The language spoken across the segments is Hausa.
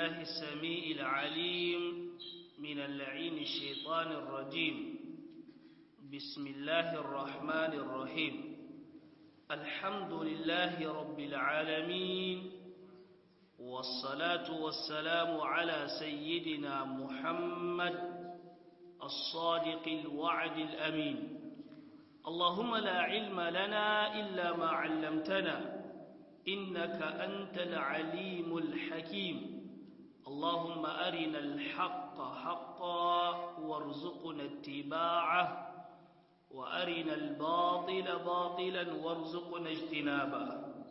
بالله السميع العليم من اللعين الشيطان الرجيم بسم الله الرحمن الرحيم الحمد لله رب العالمين والصلاة والسلام على سيدنا محمد الصادق الوعد الأمين اللهم لا علم لنا إلا ما علمتنا إنك أنت العليم الحكيم اللهم أرنا الحق حقا وارزقنا اتباعه وأرنا الباطل باطلا وارزقنا اجتنابه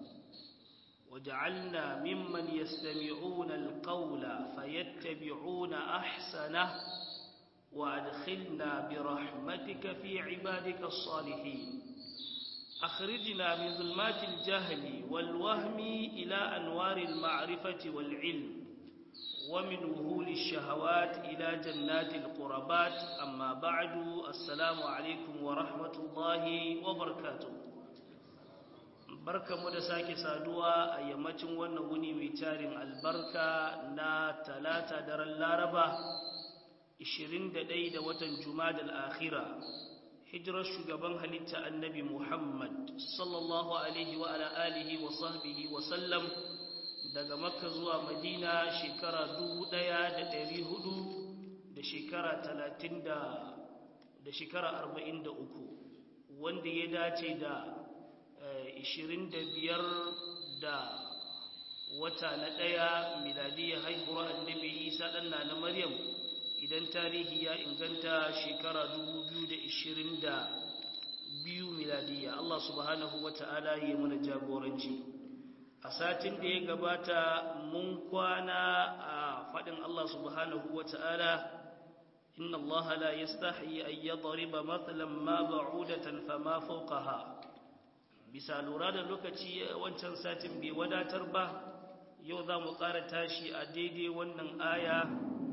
وجعلنا ممن يستمعون القول فيتبعون أحسنه وأدخلنا برحمتك في عبادك الصالحين أخرجنا من ظلمات الجهل والوهم إلى أنوار المعرفة والعلم ومن وهول الشهوات إلى جنات القربات أما بعد السلام عليكم ورحمة الله وبركاته barka mu da sake saduwa a yammacin wannan wuni mai tarin albarka na talata daren laraba 21 da watan jumadal akhira hijirar shugaban halitta annabi muhammad sallallahu alaihi wa ala alihi wa sahbihi wa sallam daga makka zuwa madina shekara dubu ɗaya da ɗari hudu da shekara talatin da shekara arba'in da uku wanda ya dace da ishirin da biyar da wata na ɗaya miladiyya haihuwa annabi isa ɗan na maryam idan tarihi ya inganta shekara dubu biyu da ishirin da biyu miladiyya allah subhanahu wa ta'ala ya mana jagoranci a satin da ya gabata mun kwana a faɗin Allah subhanahu wa ta'ala inna Allah la yastahi an yadriba mathalan ma ba'udatan fama fawqaha bisa lura da lokaci wancan satin bai wadatar ba yau za mu ƙara tashi a daidai wannan aya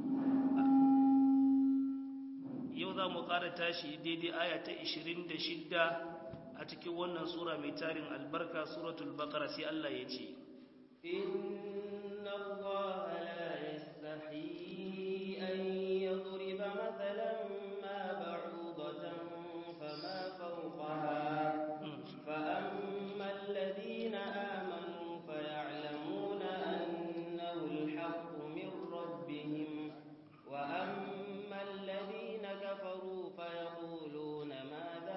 yau za mu ƙara tashi daidai aya ta 26 a cikin wannan sura mai tarin albarka suratul baqara sai Allah ya ce inna allaha la yastahi an yadriba mathalan ma ba'udatan fama fawqaha fa amma alladhina amanu faya'lamuna annahu alhaqqu min rabbihim wa amma alladhina kafaru fayaquluna madha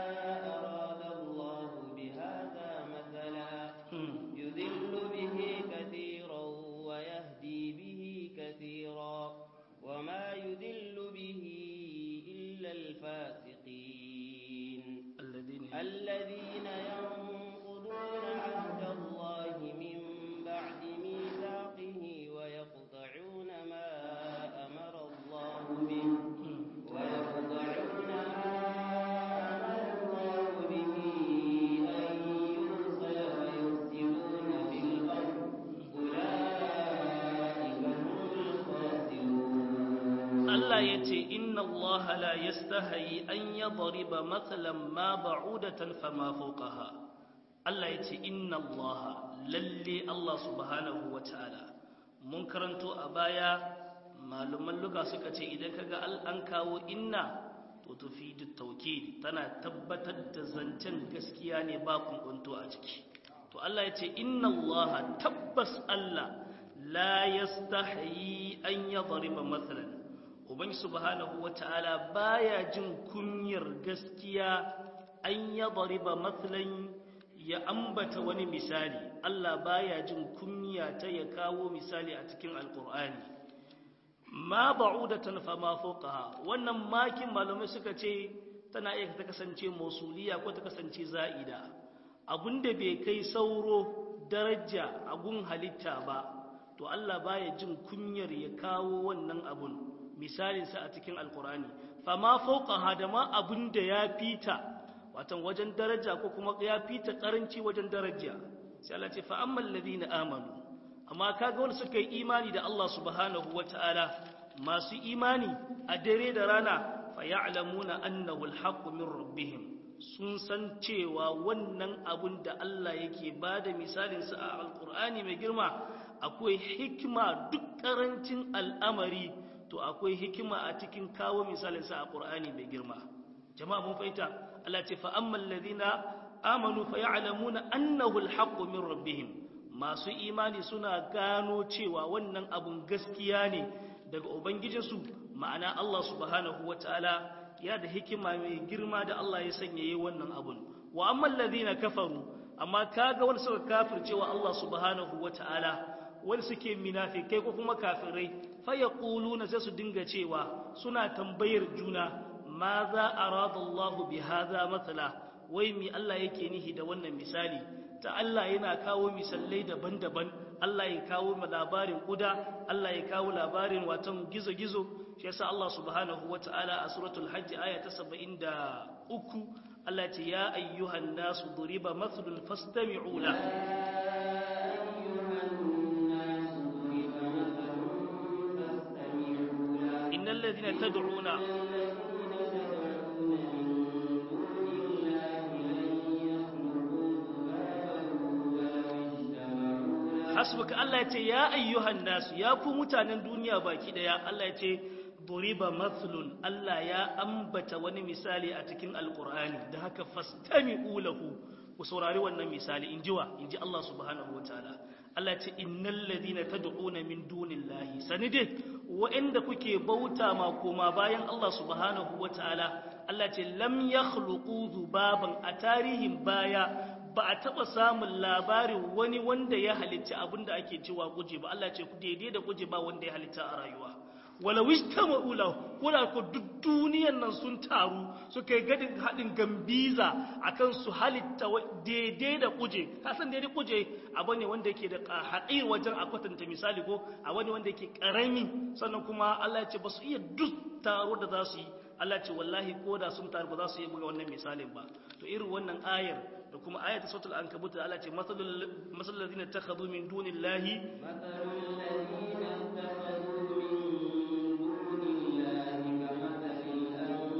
يذل به كثيرا ويهدي به كثيرا وما يذل به إلا الفاسقين الذين, الذين ينقضون عهد الله من بعد ميثاقه ويقطعون ما أمر الله به ويقطعون ما Allah ya ce inna Allah la yastahi an yadriba mathalan ma ba'udatan fama fawqaha Allah ya ce inna Allah lalle Allah subhanahu wata'ala mun karanto a baya malaman luga suka ce idan kaga an kawo inna to tufidu tawkid tana tabbatar da zancen gaskiya ne ba kunkunto a ciki to Allah ya ce inna Allah tabbas Allah la yastahi an yadriba mathalan ubangi subhanahu wata'ala baya jin kunyar gaskiya an ya dariba matsalan ya ambata wani misali Allah baya jin kunya ta ya kawo misali a cikin alkur'ani ma ba'udatan fa ma fawqaha wannan makin malamai suka ce tana iya ta kasance mausuliya ko ta kasance za'ida abinda bai kai sauro daraja a gun halitta ba to Allah baya jin kunyar ya kawo wannan abun misalinsa a cikin alkurani fama fauka hadama abin da ya fita watan wajen daraja ko kuma ya fita karanci wajen daraja sai Allah ce fa ammal ladina amanu amma kaga wanda suka yi imani da Allah subhanahu wataala masu imani a dare da rana fa ya'lamuna annahu alhaqqu min rabbihim sun san cewa wannan abun da Allah yake bada misalinsa a alkur'ani mai girma akwai hikima duk karancin al'amari to akwai hikima a cikin kawo misalin sa a Qur'ani mai girma jama'a mun fahimta Allah ce fa ammal ladina amanu fa ya'lamuna annahu al-haqqu min rabbihim masu imani suna gano cewa wannan abun gaskiya ne daga ubangijinsu ma'ana Allah subhanahu wataala ya da hikima mai girma da Allah ya sanya yi wannan abun wa ammal ladina kafaru amma kaga wanda suka kafircewa Allah subhanahu wataala wanda suke munafikai ko kuma kafirai fa yaquluna sai su dinga cewa suna tambayar juna ma za arada Allah bi hadha mathala wai mi Allah yake nihi da wannan misali ta Allah yana kawo misalai daban-daban Allah ya kawo labarin kuda Allah ya kawo labarin watan gizo-gizo shi yasa Allah subhanahu wata'ala a suratul hajj aya ta 73 Allah ya ce ya ayyuhan nasu duriba mathlun fastami'u la innal ladhina tad'una hasbuka Allah ya ce ya ayyuhan nasu ya ku mutanen duniya baki daya Allah ya ce duriba mathlun Allah ya ambata wani misali a cikin alqur'ani da haka fastami'u lahu ku saurari wannan misali in jiwa in ji Allah subhanahu wataala Allah ya ce innal ladina tad'una min dunillahi sanide wa'anda kuke bauta ma koma bayan Allah subhanahu wataala Allah ya ce lam yakhluqu dhubaban a tarihin baya ba a taɓa samun labarin wani wanda ya halitta abin da ake cewa guje ba Allah ce ku daidai da guje ba wanda ya halitta a rayuwa wala wista ma'ula kuna ku duk duniyan nan sun taru suka yi gadin haɗin gambiza akan su halitta daidai da kuje ka san daidai kuje abu ne wanda yake da haƙir wajen a kwatanta misali ko a wani wanda yake ƙarami sannan kuma Allah ce ba su iya duk taro da za su yi Allah ce wallahi ko da sun taru ba za su yi buga wannan misalin ba to irin wannan ayar da kuma ayat sautul ankabut da Allah ce masalul ladina takhadhu min dunillahi masalul ladina takhadhu min dunillahi kamathalil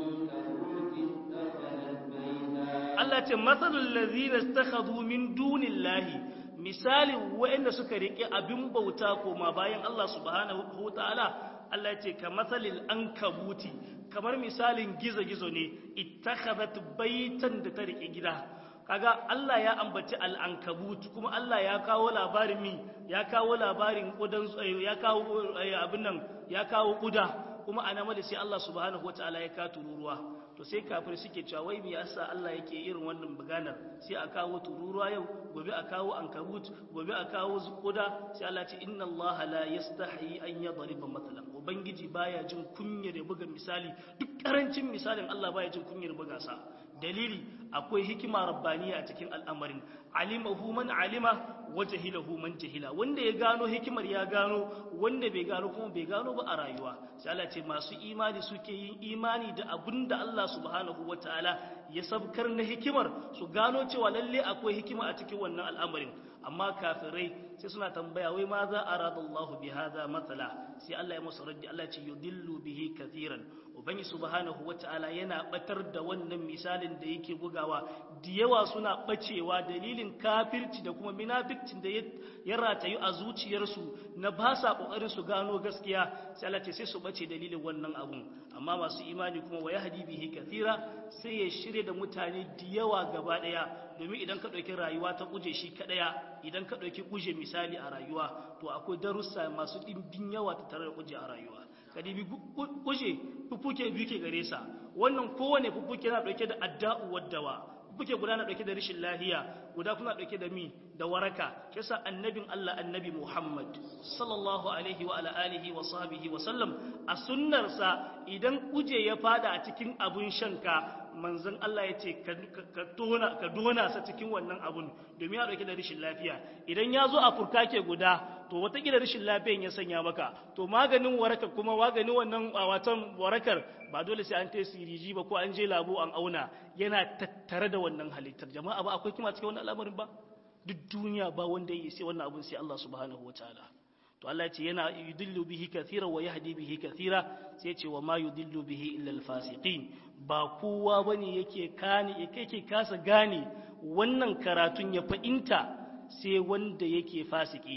ankabut ittakhadhat bayta Allah ce masalul ladina takhadhu min dunillahi misalin waɗanda suka rike abin bauta koma bayan Allah subhanahu wa ta'ala Allah ce ka matsalil an kabuti kamar misalin gizo-gizo ne ittakhadhat baitan da ta rike gida kaga Allah ya ambaci al'ankabut kuma Allah ya kawo labarin mi ya kawo labarin kudan ya kawo abin nan ya kawo kuda kuma ana mada sai Allah subhanahu wataala ya ka tururuwa to sai kafir suke cewa wai me yasa Allah yake irin wannan maganar sai a kawo tururuwa yau gobe a kawo ankabut gobe a kawo kuda sai Allah ce inna Allah la yastahi an yadriba mathalan ubangiji baya jin kunyar ya buga misali duk karancin misalin Allah baya jin kunyar buga sa dalili akwai hikima rabbaniya a cikin al'amarin alimahu man alima wa jahilahu man jahila wanda ya gano hikimar ya gano wanda bai gano kuma bai gano ba a rayuwa sai Allah ce masu imani suke yin imani da abinda Allah subhanahu wataala ya sabkar na hikimar su gano cewa lalle akwai hikima a cikin wannan al'amarin amma kafirai sai suna tambaya wai ma za arada Allah bi hadha mathala sai Allah ya musu raddi Allah ce yudillu bihi kathiran ubangi subhanahu wataala yana batar da wannan misalin da yake bugawa da yawa suna bacewa dalilin kafirci da kuma munafikcin da ya ratayu a zuciyarsu na ba sa kokarin su gano gaskiya sai Allah ce sai su bace dalilin wannan abun amma masu imani kuma wa yahdi bihi kathira sai ya shirye da mutane da yawa gaba daya domin idan ka dauki rayuwa ta kuje shi kadaya idan ka dauki kuje misali a rayuwa to akwai darussa masu dimbin yawa ta tare da kuje a rayuwa kadibi kuje fufuke biyu ke gare sa wannan kowane fufuke na dauke da adda'u waddawa fufuke guda na dauke da rishin lahiya guda kuma dauke da mi da waraka kisa annabin Allah annabi Muhammad sallallahu alaihi wa ala alihi wa sahbihi wa sallam a sunnarsa idan kuje ya fada a cikin abun shanka manzon Allah ya ce ka dona ka dona sa cikin wannan abun domin ya dauke da rishin lafiya idan ya zo a furkake guda to watakila rashin lafiyan ya sanya maka to maganin waraka kuma maganin wannan watan warakar ba dole sai an ta siriji ba ko an je labo an auna yana tattare da wannan halittar jama'a ba akwai kima cikin wannan al'amarin ba duk duniya ba wanda ya sai wannan abun sai Allah subhanahu wataala to Allah ya ce yana yudillu bihi kathira wa yahdi bihi kathira sai ya ce wa ma yudillu bihi illa al-fasiqin ba kowa bane yake kani yake kasa gane wannan karatun ya fa'inta sai wanda yake fasiki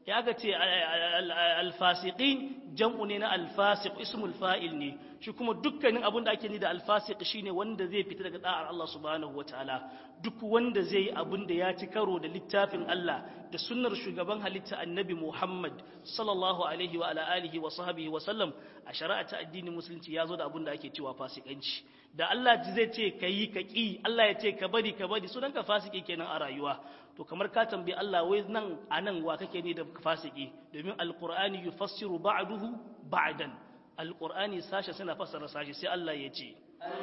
ya aka ce alfasiqin jam'u ne na alfasiq ismul fa'il ne shi kuma dukkanin abin da ake ni da alfasiq shine wanda zai fita daga da'ar Allah subhanahu wataala duk wanda zai yi abin da ya ci karo da littafin Allah da sunnar shugaban halitta annabi Muhammad sallallahu alaihi wa ala alihi wa sahbihi wa sallam a shari'a ta addinin musulunci ya zo da abin da ake cewa fasikanci da Allah zai ce ka yi ka ƙi Allah ya ce ka bari ka bari sunan ka fasiki kenan a rayuwa to kamar ka tambayi Allah wai nan a nan wa kake ne da fasiki domin alqur'ani yufassiru ba'duhu ba'dan alqur'ani sashe suna fassara sashe sai Allah ya ce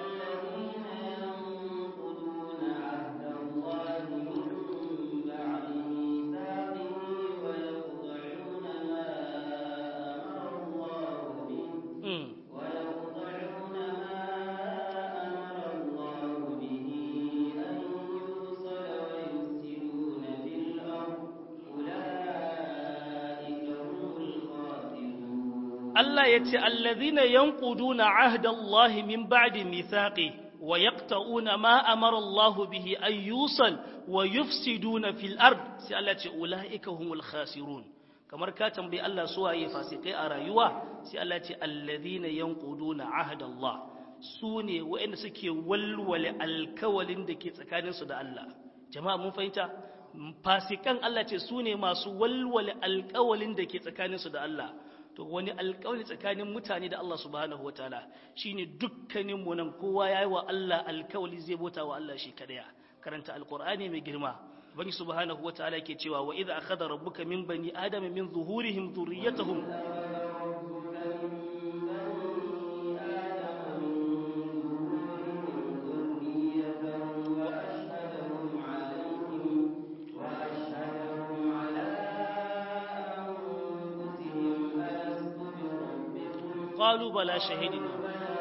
Allah ya ce, Allazina yanquduna ahdallahi min ba'di mithaqi wa yaqta'una ma amara Allah bihi an yusal wa yufsiduna fil ard sai Allah ce ulaika humul khasirun kamar ka tambayi Allah su waye fasikai a rayuwa sai Allah ce allazina yanquduna ahdallah su ne waɗanda suke walwale alkawalin da ke tsakaninsu da Allah jama'a mun fahimta fasikan Allah ce su ne masu walwale alkawalin da ke tsakaninsu da Allah to wani alkawali tsakanin mutane da Allah subhanahu wataala shine dukkanin mu nan kowa yayi wa Allah alkawali zai bota wa Allah shi kadaya karanta alqur'ani mai girma bani subhanahu wataala yake cewa wa idza akhadha rabbuka min bani adama min zuhurihim dhurriyyatahum قالوا بلا شهدنا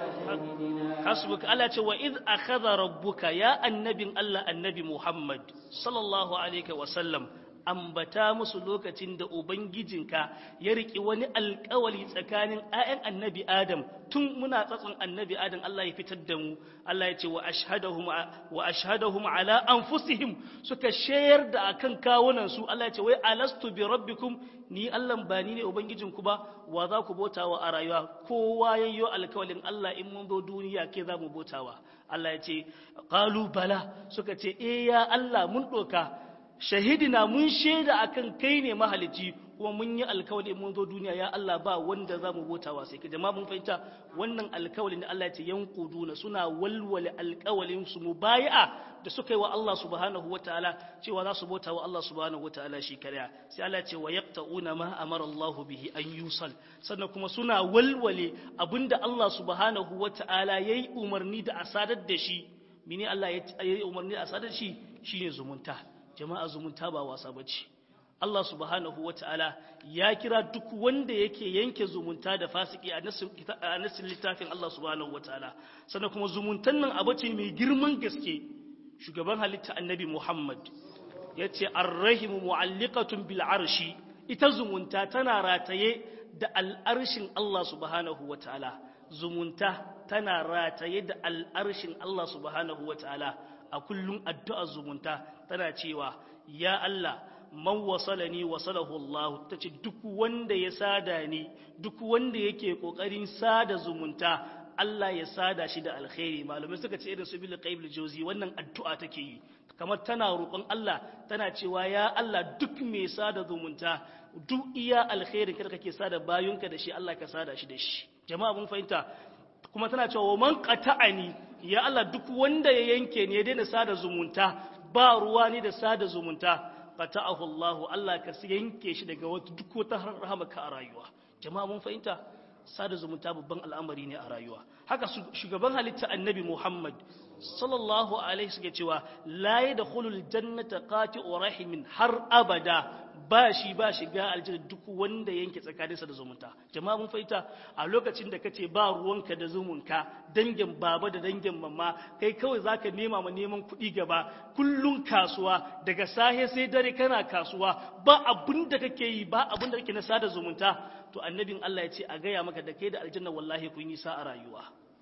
حسبك الله ce wa id akhadha rabbuka ya annabin Allah annabi Muhammad sallallahu alaihi wa sallam ambata musu lokacin da ubangijinka ya riki wani alkawali tsakanin ayan annabi Adam tun muna tsatson annabi Adam Allah ya fitar da mu Allah ya ce wa ashhadahum wa ashhadahum ala anfusihim suka shayar da akan kawunan su Allah ya ce wai alastu bi rabbikum ni Allah ba ni ne ubangijinku ba wa za ku bautawa a rayuwa kowa yayyo alkawalin Allah in mun zo duniya ke za mu bautawa Allah ya ce qalu bala suka ce eh ya Allah mun doka shahidina mun shaida akan kai ne mahalici kuma mun yi alkawali mun zo duniya ya Allah ba wanda za mu bautawa sai ka jama'a mun fahimta wannan alkawalin da Allah ya ce yanquduna suna walwale alkawalin su mubayi'a da suka yi wa Allah subhanahu wataala cewa za su bauta wa Allah subhanahu wataala shi kariya sai Allah ce wa yaqta'una ma amara Allah bihi an yusal sannan kuma suna walwale abinda Allah subhanahu wataala yayi umarni da a sadar da shi mene Allah yayi umarni da a sadar shi shine zumunta jama'a zumunta ba wasa bace Allah subhanahu wataala ya kira duk wanda yake yanke zumunta da fasiki a nasin littafin Allah subhanahu wataala sannan kuma zumuntan nan abu ce mai girman gaske shugaban halitta annabi Muhammad ya ce arrahimu mu'alliqatun bil arshi ita zumunta tana rataye da al'arshin Allah subhanahu wa ta'ala zumunta tana rataye da al'arshin Allah subhanahu wa ta'ala a kullum addu'a zumunta tana cewa ya Allah man wasalani wasalahu Allah ta ce duk wanda ya sada ni duk wanda yake kokarin sada zumunta Allah ya sada shi da alkhairi malamai suka ce irin su bil qaibul jawzi wannan addu'a take yi kamar tana roƙon Allah tana cewa ya Allah duk mai sada zumunta duk iya alkhairin kada kake sada bayunka da shi Allah ka sada shi da shi jama'a mun fahimta kuma tana cewa man qata'ani ya Allah duk wanda ya yanke ni ya daina sada zumunta ba ruwa ni da sada zumunta qata'ahu Allah Allah ka yanke shi daga wata duk wata rahamaka a rayuwa jama'a mun fahimta sada zumunta babban al'amari ne a rayuwa haka shugaban halitta annabi Muhammad sallallahu alaihi suke cewa la yadkhulul jannata qati'u rahimin har abada ba shi ba shiga aljanna duk wanda yanke tsakaninsa da zumunta jama'a mun faita a lokacin da kace ba ruwanka da zumunka dangin baba da dangin mamma kai kawai zaka nema ma neman kuɗi gaba kullun kasuwa daga sahe sai dare kana kasuwa ba abin da kake yi ba abin da kake na sada zumunta to annabin Allah ya ce a gaya maka da kai da aljanna wallahi kun yi sa a rayuwa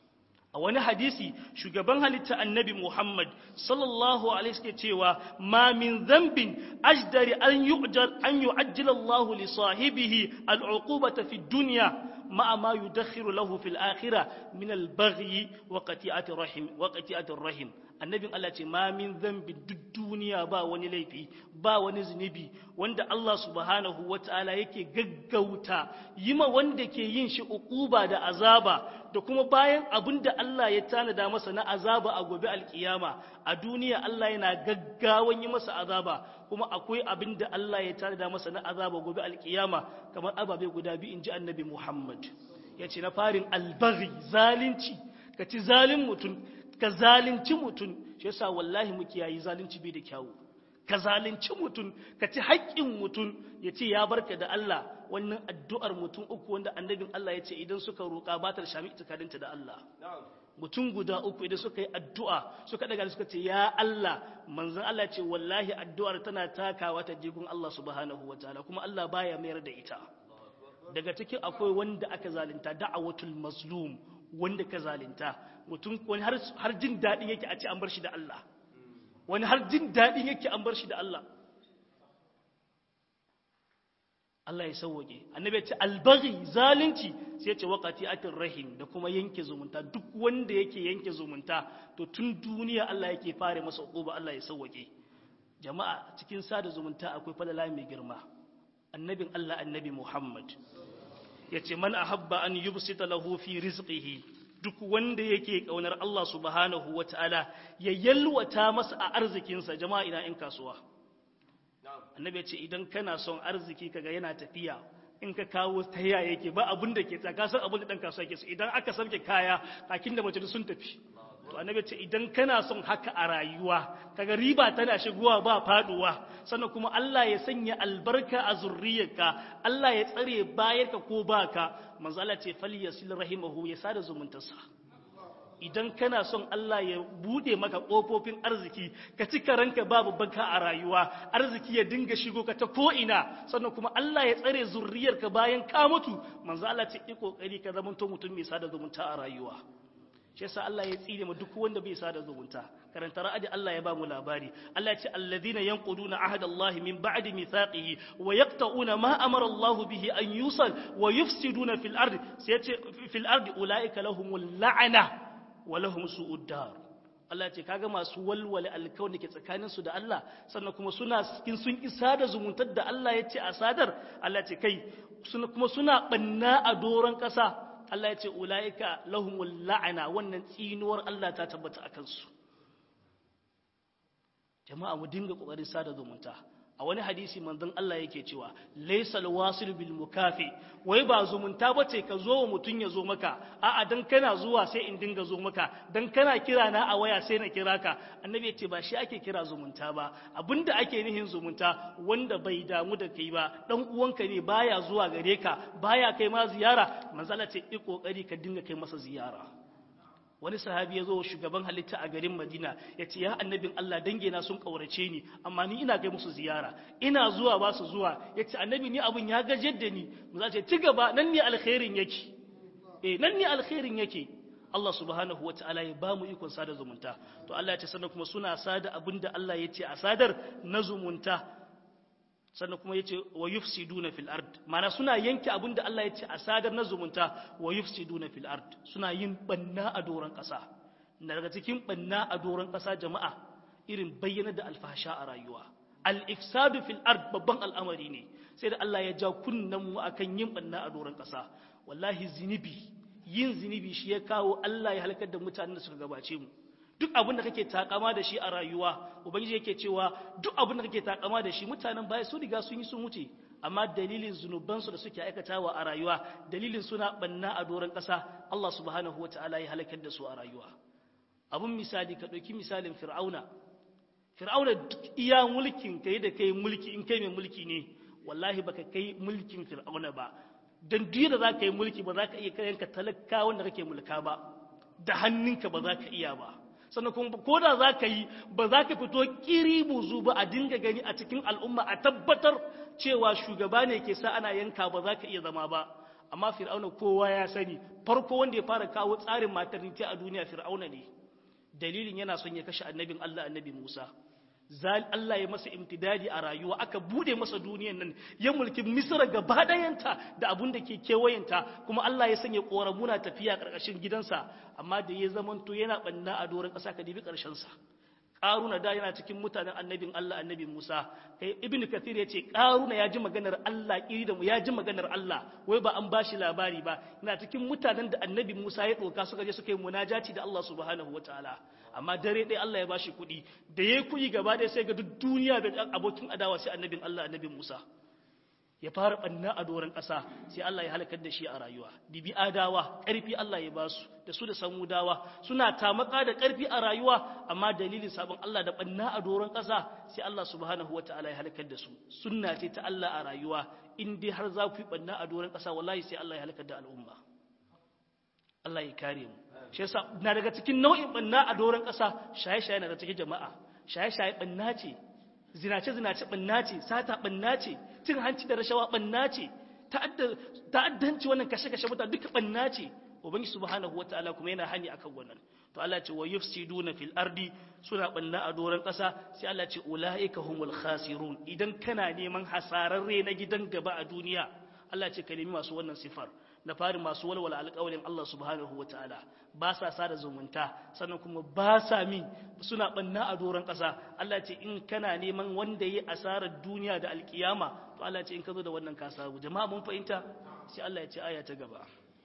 a wani hadisi shugaban halitta annabi Muhammad sallallahu alaihi wasallam cewa ma min dhanbin ajdari an yu'jal an yu'ajjila Allahu li sahibihi al'uqubata fi dunya ma'a ma yudakhiru lahu fil akhirah min al-baghi wa qati'ati rahim wa qati'ati rahim annabin Allah ce ma min dhanbin duk duniya ba wani laifi ba wani zunubi wanda Allah subhanahu wata'ala yake gaggauta yima wanda ke yin shi uquba da azaba da kuma bayan abin da Allah ya tanada masa na azaba a gobe alkiyama a duniya Allah yana gaggawan yi masa azaba kuma akwai abin da Allah ya tanada masa na azaba gobe alkiyama kamar ababe guda biyu in ji annabi Muhammad ya ce na farin albaghi zalunci ka ci zalin mutum ka zalunci mutum shi yasa wallahi muke yayi zalunci bai da kyawu ka zalunci mutum ka ci haƙƙin mutum ya ce ya barka da Allah wannan addu'ar mutum uku wanda annabin Allah ya ce idan suka roƙa ba ta da shami itikadinta da Allah mutum guda uku idan suka yi addu'a suka daga suka ce ya Allah manzon Allah ce wallahi addu'ar tana takawa ta jigun Allah subhanahu wataala kuma Allah baya mayar da ita daga cikin akwai wanda aka zalunta da'awatul mazlum wanda ka zalunta mutum wani har jin daɗin yake a ce an bar shi da Allah wani har jin daɗin yake an bar shi da Allah Allah ya sauwage annabi ya ce albaghi zalunci sai ya ce waqati atir rahim da kuma yanke zumunta duk wanda yake yanke zumunta to tun duniya Allah yake fare masa uquba Allah ya sauwage jama'a cikin sada zumunta akwai falala mai girma annabin Allah annabi Muhammad yace man ahabba an yubsita lahu fi rizqihi duk wanda yake kaunar Allah subhanahu wataala ya yalwata masa a arzikinsa jama'a ina in kasuwa annabi ce idan kana son arziki kaga yana tafiya in ka kawo ta yaya yake ba abin da ke tsaka san abin da dan kasuwa yake so idan aka sauke kaya kakin da mace sun tafi to annabi ce idan kana son haka a rayuwa kaga riba tana shigowa ba faduwa sannan kuma Allah ya sanya albarka a zurriyarka Allah ya tsare bayarka ko baka manzo Allah ce falyasil rahimahu ya sada zumuntarsa idan kana son Allah ya bude maka ƙofofin arziki ka cika ranka babu banka a rayuwa arziki ya dinga shigo ka ta ko'ina sannan kuma Allah ya tsare zurriyarka bayan ka mutu manzo Allah ce yi kokari ka zama mutum mai sada zumunta a rayuwa shi yasa Allah ya tsire mu duk wanda bai sada zumunta karanta ra'adi Allah ya ba mu labari Allah ya ce alladhina yanquduna ahdallahi min ba'di mithaqihi wa yaqta'una ma amara Allah bihi an yusal wa yufsiduna fil ardi sai ya ce fil ardi ulaika lahumul la'ana walahum su'ud dar Allah ce kaga masu walwale alkawari ke tsakanin su da Allah sannan kuma suna cikin sun isa da zumuntar da Allah ya ce a sadar Allah ce kai suna kuma suna banna a doron kasa Allah ya ce ulaika lahumul la'ana wannan tsinuwar Allah ta tabbata akan su jama'a mu dinga kokarin sada zumunta a wani hadisi manzon Allah yake cewa laysal wasil bil mukafi wai ba zumunta bace ka zo wa mutun ya zo maka a'a dan kana zuwa sai in dinga zo maka dan kana kira na a waya sai na kira ka annabi yace ba shi ake kira zumunta ba abinda ake nihin zumunta wanda bai damu da kai ba dan uwanka ne baya zuwa gare ka baya kai ma ziyara manzon Allah ce i kokari ka dinga kai masa ziyara wani sahabi ya zo shugaban halitta a garin madina ya ce ya annabin allah dangina sun ƙaurace ni amma ni ina kai musu ziyara ina zuwa ba su zuwa ya ce annabi ni abin ya gajiyar da ni mu za ce ci gaba nan ne alkhairin yake eh nan ne alkhairin yake Allah subhanahu wa ta'ala ya ba mu ikon sada zumunta to Allah ya ce sannan kuma suna sada abin da Allah ya ce a sadar na zumunta sannan kuma ya ce wa yufsiduna fil ard mana suna yanke abin da Allah ya ce a sadar na zumunta wa yufsiduna fil ard suna yin banna a doron ƙasa na daga cikin banna a doron ƙasa jama'a irin bayyana da alfasha a rayuwa al ifsadu fil ard babban al'amari ne sai da Allah ya ja kunnan mu akan yin banna a doron ƙasa wallahi zinibi yin zinibi shi ya kawo Allah ya halakar da mutanen da suka gabace mu duk abin da kake takama da shi a rayuwa ubangiji yake cewa duk abin da kake takama da shi mutanen baya su riga sun yi sun wuce amma dalilin zunubansu da suke aikatawa a rayuwa dalilin suna banna a doron ƙasa Allah subhanahu wataala ya halakar da su a rayuwa abun misali ka ɗauki misalin fir'auna fir'auna duk iya mulkin kai da kai mulki in kai mai mulki ne wallahi baka kai mulkin fir'auna ba dan duk da za ka yi mulki ba za ka iya kayanka talaka wanda kake mulka ba da hannunka ba za ka iya ba sannan kuma ko da za ka yi ba za ka fito kiri buzu ba a dinga gani a cikin al'umma a tabbatar cewa shugaba ne ke sa ana yanka ba za ka iya zama ba amma fir'auna kowa ya sani farko wanda ya fara kawo tsarin maternity a duniya fir'auna ne dalilin yana son ya kashe annabin Allah annabi Musa zal Allah ya masa imtidadi a rayuwa aka bude masa duniyan nan ya mulki Misra gaba dayanta da abun da ke kewayenta kuma Allah ya sanya koramuna tafiya karkashin gidansa amma da ya zamanto yana banna a doron ƙasa ka dibi ƙarshen sa Ƙaruna da yana cikin mutanen annabin Allah annabi Musa kai Ibn Kathir ya ce Ƙaruna ya ji maganar Allah iri da mu ya ji maganar Allah wai ba an bashi labari ba yana cikin mutanen da annabi Musa ya ɗauka suka je suka yi munajati da Allah subhanahu wataala amma dare ɗaya Allah ya bashi kuɗi da ya kuɗi gaba ɗaya sai ga duk duniya da abokin adawa sai annabin Allah annabi Musa ya fara ɓanna a doron ƙasa sai Allah ya halakar da shi a rayuwa dibi adawa ƙarfi Allah ya basu da su da samudawa suna tamaka da ƙarfi a rayuwa amma dalilin sabon Allah da ɓanna a doron ƙasa sai Allah subhanahu wa ta'ala ya halakar da su sunna ce ta Allah a rayuwa in dai har za ku yi ɓanna a doron ƙasa wallahi sai Allah ya halakar da al'umma Allah ya kare mu shi yasa na daga cikin nau'in ɓanna a doron ƙasa shaye-shaye na daga cikin jama'a shaye-shaye ɓanna ce zinace-zinace ɓanna ce sata ɓanna ce cin hanci da rashawa ɓanna ce ta'addanci wannan kashe-kashe mutane duka ɓanna ce ubangi subhanahu wataala kuma yana hani akan wannan to Allah ce wa yufsiduna fil ardi suna ɓanna a doron ƙasa sai Allah ce ulaika humul khasirun idan kana neman hasararre na gidan gaba a duniya Allah ce ka nemi masu wannan sifar na fari masu walwala alƙawarin Allah subhanahu wataala ba sa sada zumunta sannan kuma ba sa min suna banna a doron ƙasa Allah ce in kana neman wanda yi asarar duniya da alkiyama to Allah ce in ka zo da wannan ka samu jama'a mun fahimta sai Allah ya ce aya ta gaba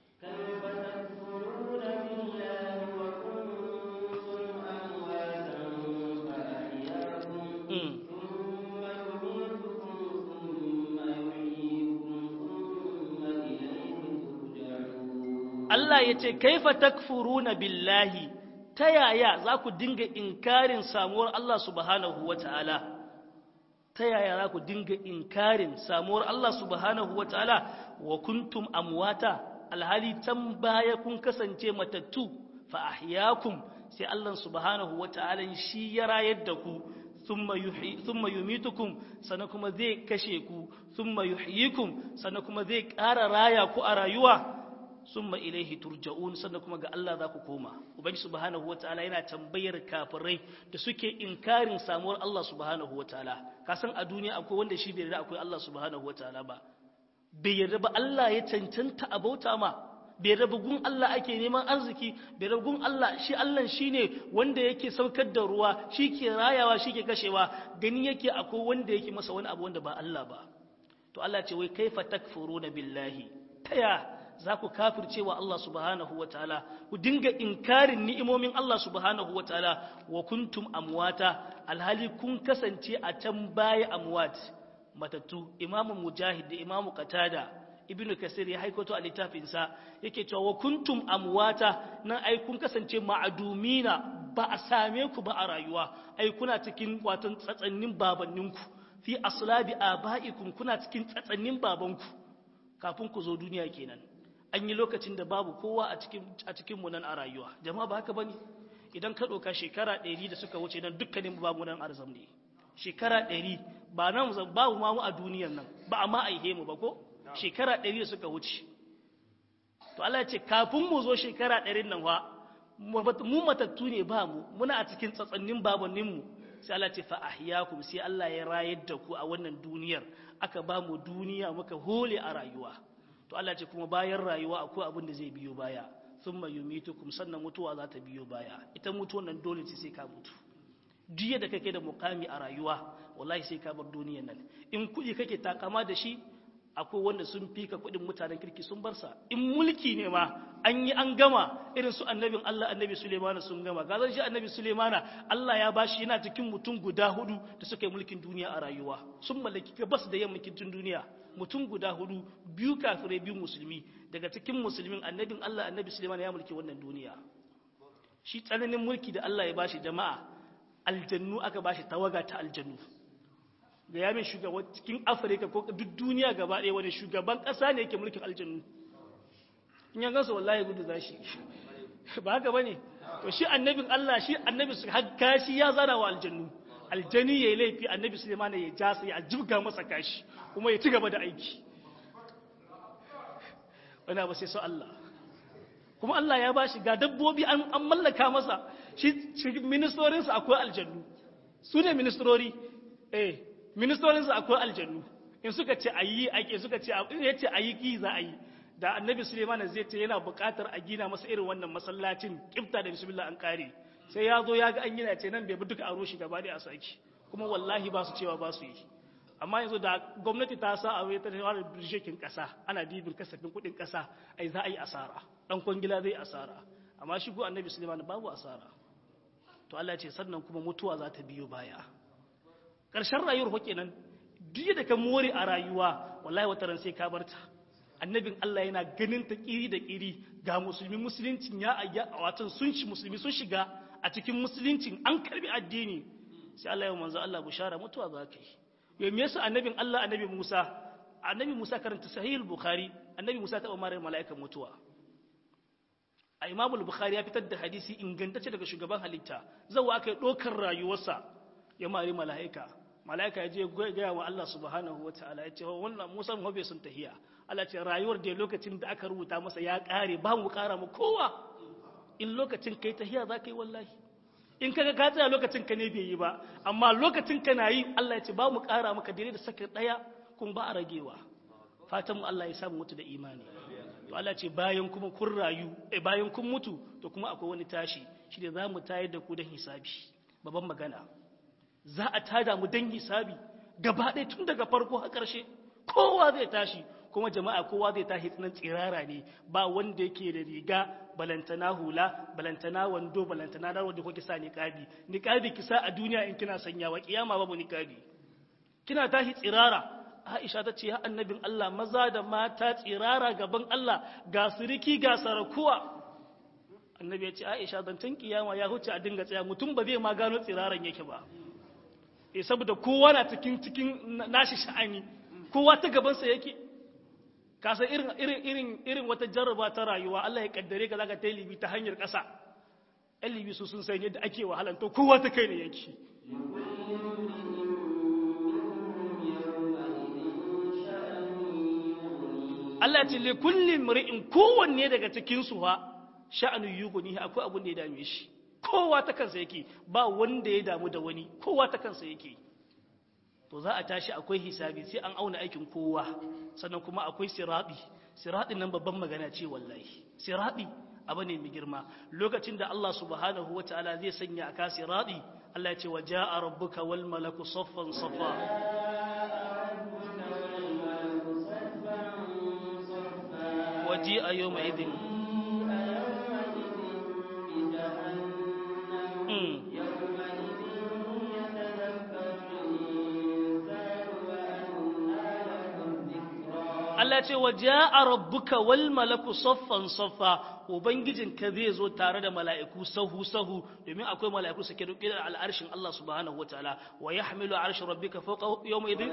Allah ya ce, Kaifa takfuruna billahi, ta yaya za ku dinga inkarin samuwar Allah subhanahu wa ta'ala? Ta yaya za ku dinga inkarin samuwar Allah subhanahu wa ta'ala wa kuntum amwata, alhali can baya kun kasance matattu, fa ahyakum sai Allah subhanahu wa ta'ala shi ya rayar da ku. thumma yumitukum sannan kuma zai kashe ku thumma yuhyikum sannan kuma zai ƙara raya ku a rayuwa summa ilaihi turja'un sannan kuma ga Allah za ku koma ubangi subhanahu wataala yana tambayar kafirai da suke inkarin samuwar Allah subhanahu wataala ka san a duniya akwai wanda shi bai yarda akwai Allah subhanahu wataala ba bai yarda ba Allah ya cancanta a bauta ma bai yarda gun Allah ake neman arziki bai yarda gun Allah shi Allah shine wanda yake saukar da ruwa shi ke rayawa shi ke kashewa gani yake akwai wanda yake masa wani abu wanda ba Allah ba to Allah ce wai kaifa takfuruna billahi taya za ku kafircewa Allah subhanahu wa ta'ala, ku dinga inkarin ni'imomin Allah subhanahu wa ta'ala wa kuntum amwata, alhali kun kasance a can baya amwat, matattu, imamu mujahid da imamu katada, ibn kasir ya haikoto a littafinsa, yake cewa wa kuntum amwata nan ai kun kasance ma'adumina ba a same ku ba a rayuwa, ai kuna cikin watan tsatsannin babanninku, fi aslabi aba'ikum kuna cikin tsatsannin babanku, kafin ku zo duniya kenan. an yi lokacin da babu kowa a cikin mu nan a rayuwa jama'a ba haka bane idan ka ɗauka shekara ɗari da suka wuce nan dukkanin babu nan arzam ne shekara ɗari ba nan babu ma mu a duniyan nan ba a ma aihe mu ba ko shekara ɗari da suka wuce to Allah ya ce kafin mu zo shekara ɗarin nan wa mu matattu ne ba mu muna a cikin tsatsannin babannin mu sai Allah ce fa ahyakum sai Allah ya rayar da ku a wannan duniyar aka ba mu duniya muka hole a rayuwa to Allah ce kuma bayan rayuwa akwai abin da zai biyo baya thumma yumitukum sannan mutuwa za ta biyo baya ita mutuwan nan dole ce sai ka mutu duk yadda kake da mukami a rayuwa wallahi sai ka bar duniyar nan in kuɗi kake takama da shi akwai wanda sun fika kuɗin mutanen kirki sun bar sa in mulki ne ma an yi an gama irin su annabin Allah annabi Sulaimana sun gama gazan shi annabi Sulaimana Allah ya bashi yana cikin mutum guda hudu da suka yi mulkin duniya a rayuwa sun mallaki gabas da yammakin duniya mutum guda hudu biyu kafirai biyu musulmi daga cikin musulmin annabin Allah annabi Suleiman ya mulki wannan duniya shi tsananin mulki da Allah ya bashi jama'a aljannu aka bashi tawaga ta aljannu ga yamin shugaban cikin Afirka ko duk duniya gaba ɗaya wani shugaban ƙasa ne yake mulkin aljannu in ya gansa wallahi gudu zashi ba haka bane to shi annabin Allah shi annabi su hakka shi ya zara wa aljannu aljani ya yi laifi annabi sulemana ya ja ya jibga masa kashi kuma ya ci gaba da aiki wani abu sai so Allah kuma Allah ya bashi ga dabbobi an an mallaka masa shi ministorinsa akwai aljannu su ne ministrori eh ministorinsa akwai aljannu in suka ce ayi ake suka ce in yace ayi ki za a yi da annabi Suleiman zai ce yana buƙatar a gina masa irin wannan masallacin kifta da bismillah an kare sai ya zo ya ga an gina ce nan bai bi duka aro shi gaba da a saki kuma wallahi ba su cewa ba su yi amma yanzu da gwamnati ta sa a ta fara birshekin kasa ana dibin kasafin kuɗin kasa ai za a yi asara dan kwangila zai asara amma shi ko annabi Suleiman babu asara to Allah ce sannan kuma mutuwa za ta biyo baya ƙarshen rayuwar fa kenan duk da ka more a rayuwa wallahi wata ran sai ka barta annabin Allah yana ganin ta kiri da kiri ga musulmi musuluncin ya ayya watan sun shi musulmi sun shiga a cikin musuluncin an karbi addini sai Allah ya manzo Allah bushara mutuwa za ka yi yau me yasa annabin Allah annabi Musa annabi Musa karanta sahih bukhari annabi Musa ta umar mala'ikan mutuwa a Imam bukhari ya fitar da hadisi ingantacce daga shugaban halitta zawa kai dokar rayuwarsa ya mari mala'ika mala'ika ya je gaya wa Allah subhanahu wataala ya ce wannan Musa mu bai sun tahiya Allah ce rayuwar da lokacin da aka rubuta masa ya kare ba mu kara mu kowa in lokacin kai tahiya za ka yi wallahi in kaga ka tsaya lokacin ka ne bai yi ba amma lokacin ka na yi Allah ya ce ba mu kara maka daidai da saka daya kun ba a ragewa fatan mu Allah ya samu mutu da imani to Allah ce bayan kuma kun rayu eh bayan kun mutu to kuma akwai wani tashi shi da za mu tayar da ku don hisabi babban magana za a tada mu don hisabi gaba ɗaya tun daga farko har ƙarshe kowa zai tashi kuma jama'a kowa zai tashi tsinan tsirara ne ba wanda yake da riga balantana hula balantana wando balantana da wanda kuke sa niqabi niqabi kisa a duniya in kina sanyawa kiyama babu niqabi kina tashi tsirara Aisha ta ce ya annabin Allah maza da mata tsirara gaban Allah ga siriki ga sarakuwa annabi ya ce Aisha zancen kiyama ya huce a dinga tsaya mutum ba zai ma gano tsiraran yake ba eh saboda kowa na cikin cikin nashi sha'ani kowa ta gabansa yake kasa irin irin irin irin wata jarraba ta rayuwa Allah ya kaddare ka zaka tayi libi ta hanyar ƙasa ɗan libi su sun san yadda ake wahalan to kowa ta kai ne yake Allah ce li kulli mri'in kowanne daga cikin su fa sha'anu yuguni akwai abun da ya dame shi kowa ta kansa yake ba wanda ya damu da wani kowa ta kansa yake to za a tashi akwai hisabi sai an auna aikin kowa sannan kuma akwai sirabi siradin nan babban magana ce wallahi sirabi abu ne mai girma lokacin da Allah subhanahu wataala zai sanya aka sirabi Allah ya ce waja'a rabbuka wal malaku saffan safa waji'a yawma idin Allah ce wa ja'a rabbuka wal malaku saffan saffa ubangijinka zai zo tare da mala'iku sahu sahu domin akwai mala'iku suke dauke da al'arshin Allah subhanahu wataala wa yahmilu arsha rabbika fawqa yawma idin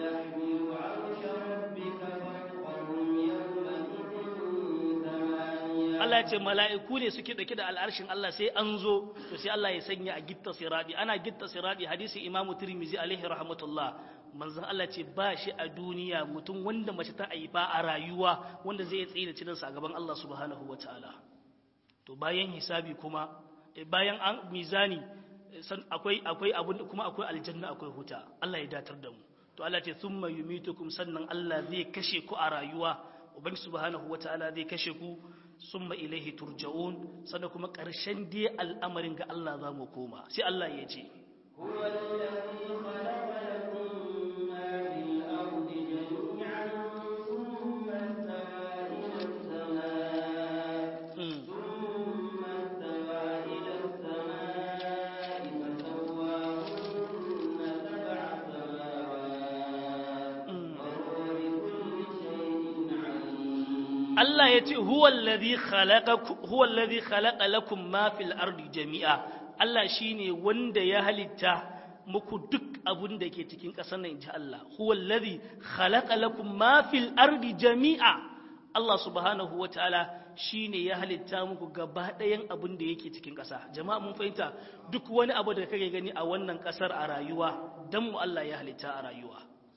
Allah ce mala'iku ne suke dauke da al'arshin Allah sai an zo to sai Allah ya sanya a gitta siradi ana gitta siradi hadisi Imam Tirmidhi alaihi rahmatullah manzon Allah ce ba shi a duniya mutum wanda mace ta aiba a rayuwa wanda zai tsaye da cinansa a gaban Allah subhanahu wa ta'ala to bayan hisabi kuma bayan an mizani san akwai akwai abun kuma akwai aljanna akwai huta Allah ya datar da mu to Allah ce thumma yumitukum sannan Allah zai kashe ku a rayuwa ubangi subhanahu wa ta'ala zai kashe ku summa ilaihi turja'un sannan kuma ƙarshen dai al'amarin ga Allah za mu koma sai Allah ya ce هو الذي خلق لكم ما في الأرض جميعا ثم استوى إلى السماء mm. ثم استوى إلى السماء فسواهن سبع سماوات Mm. وهو بكل شيء عليم Allah ya ce huwallazi khalaqa lakum ma fil ardi jami'a Allah shine wanda ya halitta muku duk abun da ke cikin ƙasar nan inji Allah huwallazi khalaqa lakum ma fil ardi jami'a Allah subhanahu wataala shine ya halitta muku gaba ɗayan abun da yake cikin ƙasa jama'a mun fahimta duk wani abu da kake gani a wannan ƙasar a rayuwa dan mu Allah ya halitta a rayuwa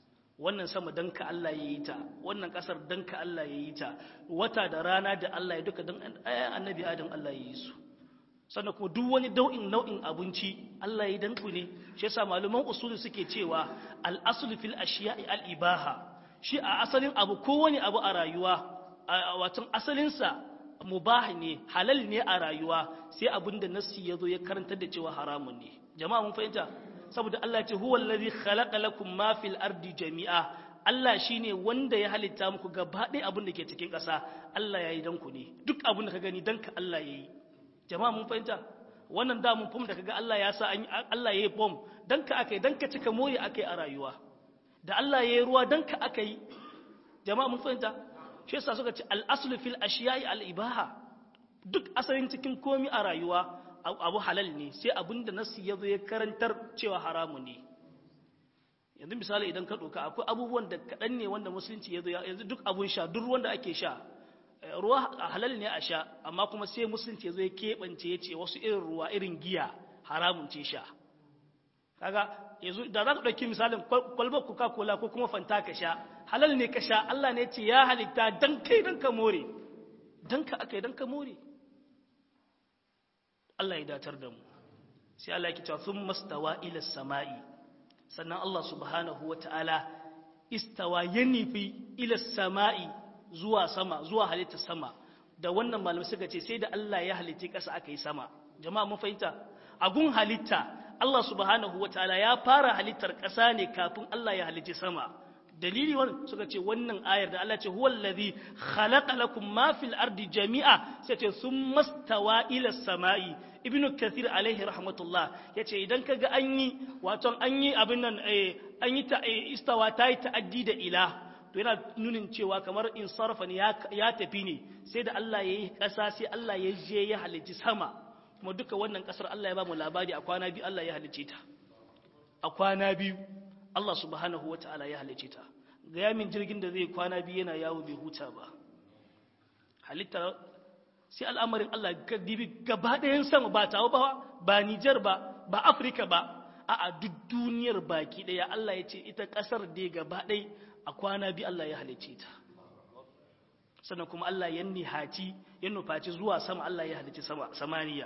wannan sama dan ka Allah ya yi ta wannan kasar dan ka Allah ya yi ta wata da rana da Allah ya duka dan annabi Adam Allah ya yi su sannan kuma duk wani dau'in nau'in abinci Allah ya danku ne shi yasa malaman usuli suke cewa al-aslu fil ashiya'i al-ibaha shi a asalin abu kowane abu a rayuwa watan asalin sa mubah ne halal ne a rayuwa sai abinda nassi yazo ya karantar da cewa haramun ne jama'a mun fahimta saboda Allah ya ce huwa allazi khalaqa lakum ma fil ardi jami'a Allah shine wanda ya halitta muku gaba ɗaya abin da ke cikin ƙasa Allah ya yi danku ne duk abin da ka gani danka Allah ya yi jama'a mun fahimta wannan da mun fahimta kaga Allah ya sa Allah ya yi bom dan ka akai dan ka cika moye akai a rayuwa da Allah ya yi ruwa dan ka akai jama'a mun fahimta shi yasa suka ce al-aslu fil ashiya'i al-ibaha duk asalin cikin komi a rayuwa abu halal ne sai abinda nasu ya zo ya karantar cewa haramu ne yanzu misali idan ka ɗauka akwai abubuwan da kaɗan ne wanda musulunci ya zo yanzu duk abun sha duk ruwan da ake sha ruwa halal ne a sha amma kuma sai musulunci ya zo ya keɓance ya ce wasu irin ruwa irin giya haramun ce sha kaga yanzu da za ka ɗauki misalin kwalbar coca cola ko kuma fanta ka sha halal ne ka sha allah ne ce ya halitta dan kai dan ka more dan ka aka yi dan ka more Allah ya datar da mu sai Allah ya cewa sun mastawa ila sama'i sannan Allah subhanahu wa ta'ala istawa ya nufi ila sama'i zuwa sama zuwa halitta sama da wannan malamai suka ce sai da Allah ya halitta ƙasa aka yi sama jama'a mun fahimta agun halitta Allah subhanahu wa ta'ala ya fara halittar ƙasa ne kafin Allah ya halitta sama dalili wannan suka ce wannan ayar da Allah ce huwal ladhi khalaqa lakum ma fil ardi jami'a sai ce summa stawa ila samai ibnu kathir alaihi rahmatullah yace idan kaga an yi wato an yi abin nan an yi ta istawa ta yi ta'addi da ila to yana nunin cewa kamar in sarfa ne ya tafi ne sai da Allah ya yi ƙasa sai Allah ya je ya halicci sama kuma duka wannan ƙasar Allah ya ba mu labari a kwana biyu Allah ya halicce ta a kwana biyu Allah subhanahu wa ta'ala ya halicce ta ga yamin jirgin da zai kwana biyu yana yawo bai huta ba halitta sai al'amarin Allah ga dibi gaba ɗayan sama ba tawo ba ba Nijar ba ba Afirka ba a a duk duniyar baki ɗaya Allah ya ce ita ƙasar da gaba ɗai a kwana biyu Allah ya halicce ta sannan kuma Allah ya nihaci ya nufaci zuwa sama Allah ya halicci samaniya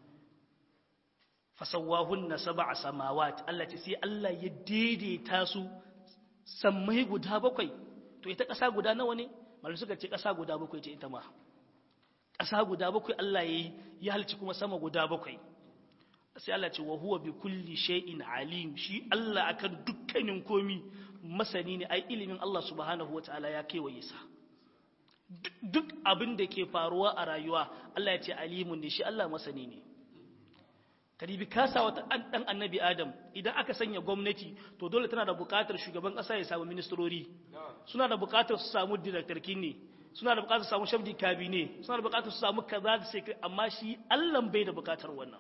fasawahunna sab'a samawat Allah ce sai Allah ya daidaita su sammai guda bakwai to ita ƙasa guda nawa ne malum suka ce ƙasa guda bakwai ce ita ma ƙasa guda bakwai Allah ya ya halci kuma sama guda bakwai sai Allah ce wa huwa bi kulli shay'in alim shi Allah akan dukkanin komi masani ne ai ilimin Allah subhanahu wataala ya kewaye sa duk abin da ke faruwa a rayuwa Allah ya ce alimun ne shi Allah masani ne karibi kasa wata dan annabi adam idan aka sanya gwamnati to dole tana da bukatar shugaban kasa ya samu ministrori suna da bukatar su samu directorkin ne suna da bukatar su samu shabdi kabine suna da bukatar su samu kaza da sai amma shi Allah bai da bukatar wannan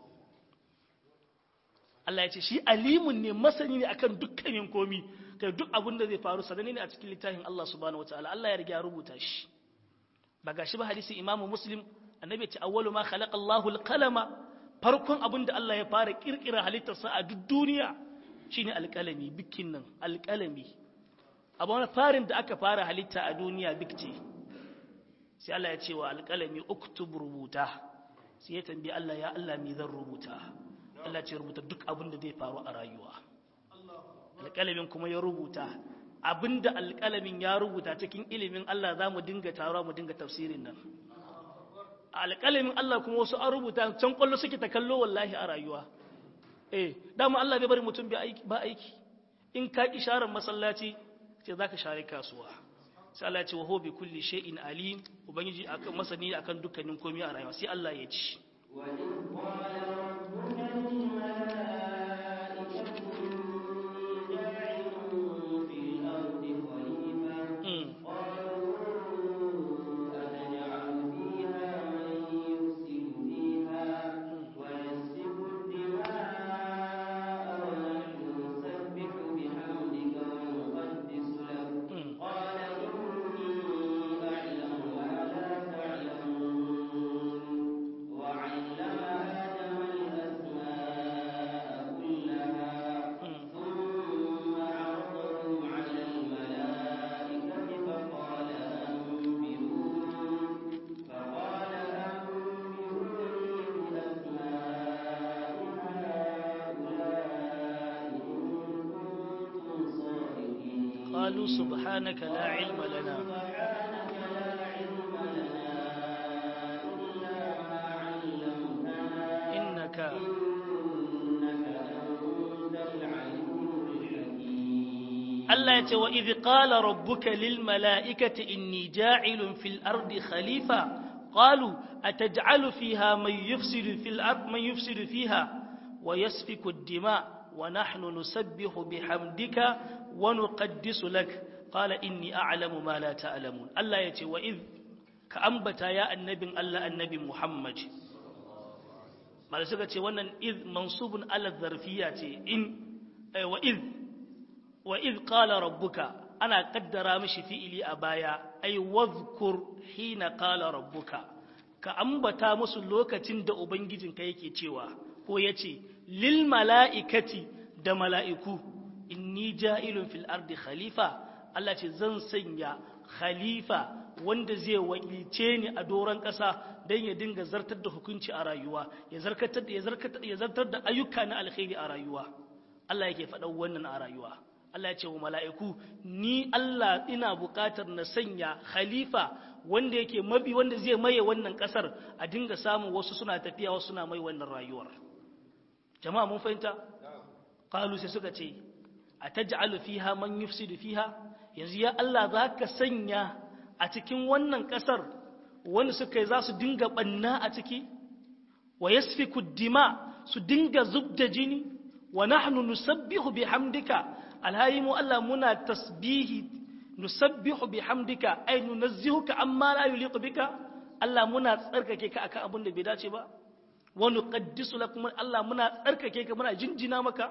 Allah ya ce shi alimun ne masani ne akan dukkanin komi kai duk abin da zai faru sanani ne a cikin littafin Allah subhanahu wataala Allah ya riga rubuta shi ba gashi ba hadisi imamu muslim annabi ya ce awwalu ma khalaqa Allahu al-qalama farkon abin da Allah ya fara kirkira halittarsa a duk duniya shine alƙalami bikin nan alƙalami abu wani farin da aka fara halitta a duniya bikce sai Allah ya ce wa alƙalami uktub rubuta sai ya tambayi Allah ya Allah me zan rubuta Allah ce rubuta duk abin da zai faru a rayuwa alƙalamin kuma ya rubuta abin da alƙalamin ya rubuta cikin ilimin Allah za mu dinga taruwa mu dinga tafsirin nan alƙalamin Allah kuma wasu an rubuta can kwallo suke ta kallo wallahi a rayuwa eh dama Allah bai bari mutum ba aiki in ka ki sharar masallaci ce zaka share kasuwa sai Allah ya ce wa huwa bi kulli shay'in alim ubangiji akan masani akan dukkanin komai a rayuwa sai Allah ya ci wa in qala rabbuka lil malaikati inni ja'ilun fil ardi khalifa وعلم آدم qalu subhanaka la ilma lana innaka Allah ya ce wa idh qala rabbuka lil mala'ikati inni ja'ilun fil ardi khalifa qalu ataj'alu fiha man yufsidu fil ard man yufsidu fiha wa yasfiku ad-dima wa nahnu nusabbihu bihamdika wa nuqaddisu lak qala inni a'lamu ma la ta'lamun Allah ya ce wa idh ka ambata ya annabin Allah annabi Muhammad malai suka ce wannan idh mansubun ala zarfiyya ce in wa idh wa iz qala rabbuka ana kaddara mishi fi'ili a baya ai wadhkur hina qala rabbuka ka ambata musu lokacin da ubangijinka yake cewa ko yace lil mala'ikati da mala'iku inni ja'ilun fil ardi khalifa Allah ce zan sanya khalifa wanda zai wakilce ni a doron ƙasa don ya dinga zartar da hukunci a rayuwa ya zartar da ayyuka na alkhairi a rayuwa Allah yake faɗa wannan a rayuwa Allah ya ce wa mala'iku, Ni Allah ina buƙatar na sanya khalifa wanda yake mabi wanda zai maye wannan ƙasar a dinga samun wasu suna tafiya wasu suna mai wannan rayuwar. Jama'a mun fahimta? Kalu sai suka ce, A ta ja'alu fiha man yufsidu fiha, yanzu ya Allah za ka sanya a cikin wannan ƙasar wanda suka yi za su dinga ɓanna a ciki, wa yasfi kuddima su dinga zub da jini, wa nahnu nusabbihu bihamdika alhayi mu Allah muna tasbihi nusabbihu bihamdika ay nunazzihuka amma la yuliqu bika Allah muna tsarkake ka akan abin da bai dace ba wa nuqaddisu lakum Allah muna tsarkake ka muna jinjina maka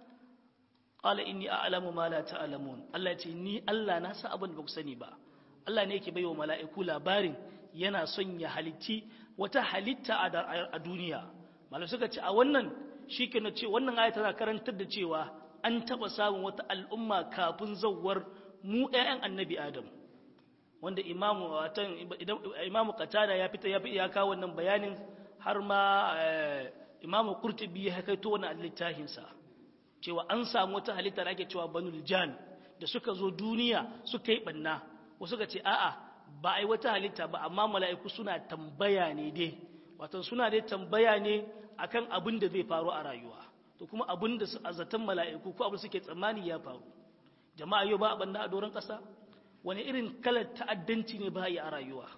qala inni a'lamu ma la ta'lamun Allah ya ce ni Allah na san abin da baku sani ba Allah ne yake baiwa mala'iku labarin yana son ya halitti wata halitta a duniya malam suka ce a wannan shi ke na ce wannan aya tana karantar da cewa an taɓa samun wata al'umma kafin zauwar mu ‘ya'yan annabi Adam, wanda imamu watan imamu katada ya fita ya ya kawo wannan bayanin har ma imamu kurtubi ya kaito wannan littafinsa cewa an samu wata halitta da ake cewa banul jan da suka zo duniya suka yi ɓanna wasu ka ce a'a ba a yi wata halitta ba amma mala'iku suna tambaya ne dai watan suna dai tambaya ne akan abin da zai faru a rayuwa to kuma abin da a zaton mala'iku ko abin suke tsammani ya faru jama'a yau ba a banna a doron ƙasa wani irin kalar ta'addanci ne ba a yi a rayuwa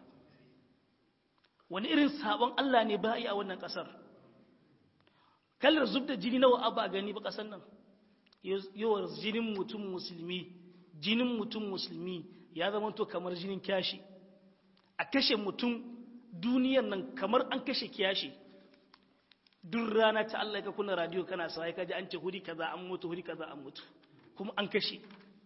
wani irin sabon Allah ne ba a yi a wannan ƙasar kalar zub da jini nawa abu a gani ba ƙasar nan yawar jinin mutum musulmi jinin mutum musulmi ya zama to kamar jinin kyashi a kashe mutum duniyar nan kamar an kashe kiyashi duk rana ta Allah ka kuna radio kana sai ka ji an ce huri kaza an mutu huri kaza an mutu kuma an kashe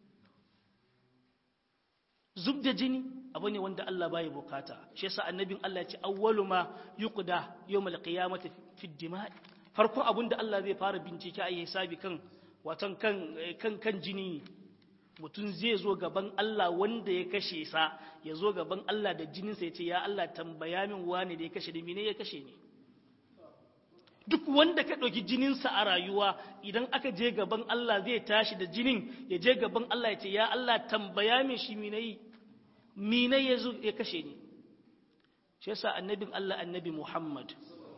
zub da jini abu ne wanda Allah bai bukata shi yasa annabin Allah ya ce awwalu ma yuqda yawmal qiyamati fi dima'i farkon abun da Allah zai fara bincike a hisabi kan watan kan kan kan jini mutum zai zo gaban Allah wanda ya kashe sa ya zo gaban Allah da jininsa ya ce ya Allah tambaya min wane da ya kashe da mene ya kashe ni duk wanda ka ɗauki jininsa a rayuwa idan aka je gaban Allah zai tashi da jinin ya je gaban Allah ya ce ya Allah tambaya min shi minayi minai ya zo ya kashe ni shi yasa annabin Allah annabi Muhammad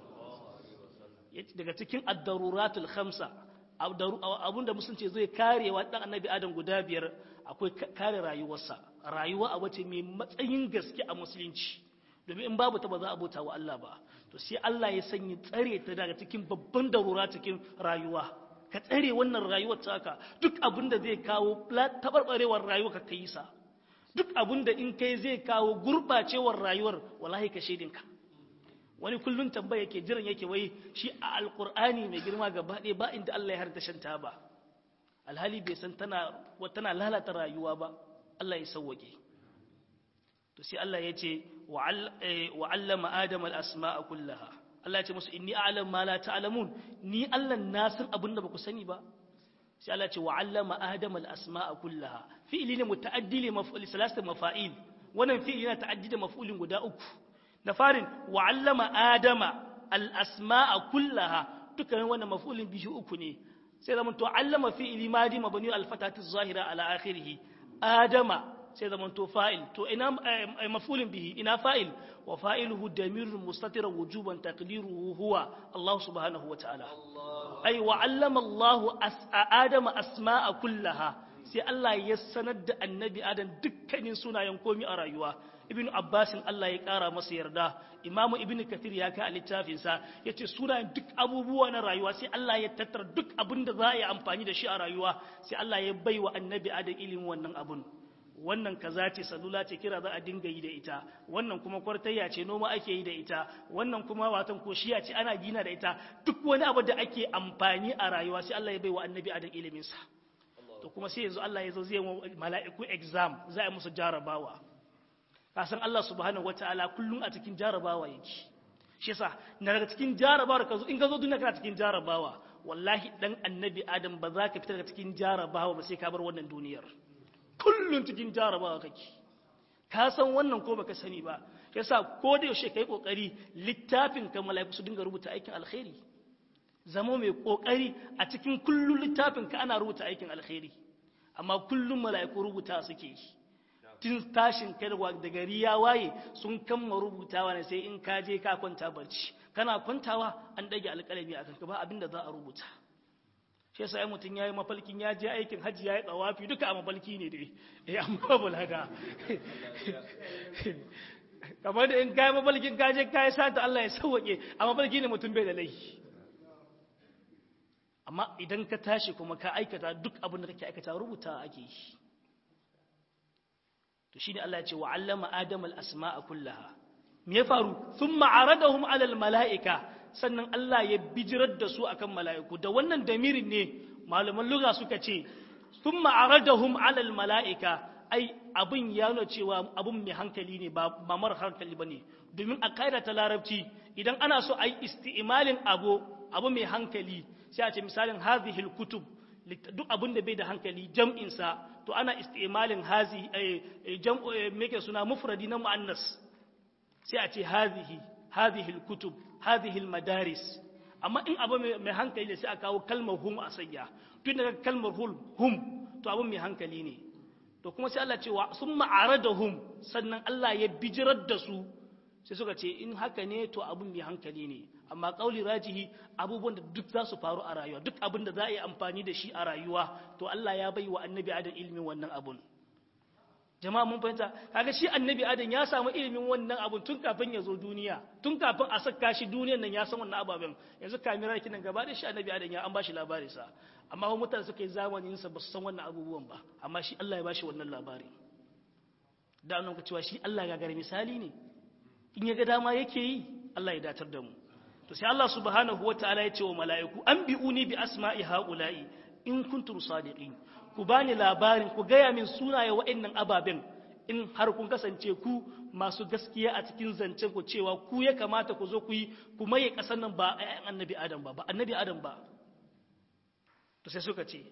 daga cikin ad-daruratul khamsa abinda musulunci zai karewa dan annabi Adam guda biyar akwai kare rayuwarsa rayuwa a wace mai matsayin gaske a musulunci domin in babu ta ba za a bauta wa Allah ba to sai Allah ya sanya tsare ta daga cikin babban darura cikin rayuwa ka tsare wannan rayuwar taka duk abin da zai kawo tabarbarewar rayuwa ka kai sa duk abin da in kai zai kawo gurbacewar rayuwar wallahi ka shedinka wani kullun tambaya yake jiran yake wai shi a alqur'ani mai girma gaba ɗaya ba inda Allah ya harta shanta ba alhali bai san tana tana lalata rayuwa ba Allah ya sauwake to sai Allah ya ce wa'allama Adam al'asma'a kullaha. Allah ya ce musu, inni a'alam ma la ta'alamun, ni Allah na san abin da ba ku sani ba. Sai Allah ce wa'allama Adam al'asma'a kullaha. Fi'ili ne muta'addi ne maf'uli salasta mafa'il. Wannan fi'ili na ta'addi da maf'ulin guda uku. Na farin wa'allama Adama al'asma'a kullaha. Dukkanin wannan maf'ulin biyu uku ne. Sai zama to allama fi'ili madi mabani al-fatatu zahira ala akhirih. adama sai zaman to fa'il to ina mafulin bihi ina fa'il wa fa'iluhu damirun mustatira wujuban taqdiruhu huwa Allah subhanahu wa ta'ala ai wa allama Allah adama asma'a kullaha sai Allah ya sanar da annabi adam dukkanin sunayen komi a rayuwa ibnu abbasin Allah ya kara masa yarda imamu ibnu kathir ya kai a littafinsa ya ce sunayen duk abubuwa na rayuwa sai Allah ya tattara duk abin da za a yi amfani da shi a rayuwa sai Allah ya bai wa annabi adam ilimin wannan abun wannan kaza ce salula ce kira za a dinga yi da ita wannan kuma kwartayya ce noma ake yi da ita wannan kuma watan koshiya ce ana gina da ita duk wani abu da ake amfani a rayuwa sai Allah ya bai wa annabi adam ilimin sa to kuma sai yanzu Allah ya zo zai mala'iku exam za a musu jarabawa kasan Allah subhanahu wataala kullum a cikin jarabawa yake shi yasa na daga cikin jarabawa ka zo in ka zo duniya kana cikin jarabawa wallahi dan annabi adam ba za ka fita daga cikin jarabawa ba sai ka bar wannan duniyar kullum cikin jarabawa kake ka san wannan ko baka sani ba yasa ko da yaushe kai kokari littafin ka mala'iku su dinga rubuta aikin alkhairi zama mai kokari a cikin kullum littafin ka ana rubuta aikin alkhairi amma kullum mala'iku rubuta suke yi tun tashin kai da gari ya waye sun kamma rubutawa ne sai in ka je ka kwanta barci kana kwantawa an dage alƙalami a kanka ba abinda za a rubuta shi yasa ai mutum yayi mafalkin ya je aikin haji yayi tsawafi duka a mafalki ne dai eh amma bulaga kamar da in kai mafalkin ka je kai sata Allah ya sauke a mafalki ne mutum bai da laifi amma idan ka tashi kuma ka aikata duk abin da kake aikata rubuta ake yi to shine Allah ya ce wa allama adam al asma'a kullaha me ya faru thumma aradahum ala al mala'ika sannan Allah ya bijirar da su akan mala'iku da wannan damirin ne malaman lugha suka ce thumma aradahum ala al mala'ika ai abin ya nuna cewa abin mai hankali ne ba mara hankali bane domin a kaida ta larabci idan ana so a yi isti'malin abu abu mai hankali sai a ce misalin hazihil kutub duk abin da bai da hankali jam'insa to ana istimalin hazi jam'u meke suna mufradi na muannas sai a ce hazihi hazihil kutub hazihil madaris amma in abu mai hankali ne sai a kawo kalmar hum a sayya tun daga kalmar hum to abin mai hankali ne to kuma sai Allah cewa sun ma'ara da hum sannan Allah ya bijirar da su sai suka ce in haka ne to abin mai hankali ne amma kauli rajihi abubuwan da duk za su faru a rayuwa duk abin da za a yi amfani da shi a rayuwa to Allah ya bai wa annabi adam ilimin wannan abun jama'a mun fahimta kaga shi annabi adam ya samu ilimin wannan abun tun kafin ya zo duniya tun kafin a saka shi duniyan nan ya san wannan ababen yanzu kamera kinan gaba da shi annabi adam ya an bashi labari sa amma wa mutane suka yi zamanin sa ba su san wannan abubuwan ba amma shi Allah ya bashi wannan labari da annabi cewa shi Allah ga gare misali ne in ya ga dama yake yi Allah ya datar da mu to sai Allah subhanahu wataala ya ce wa mala'iku an bi'uni bi asma'i haula'i in kuntum sadiqin ku bani labarin ku gaya min sunaye wa'annan ababen in har kun kasance ku masu gaskiya a cikin zancen ku cewa ku ya kamata ku zo ku yi ku maye kasan nan ba ayyan annabi adam ba ba annabi adam ba to sai suka ce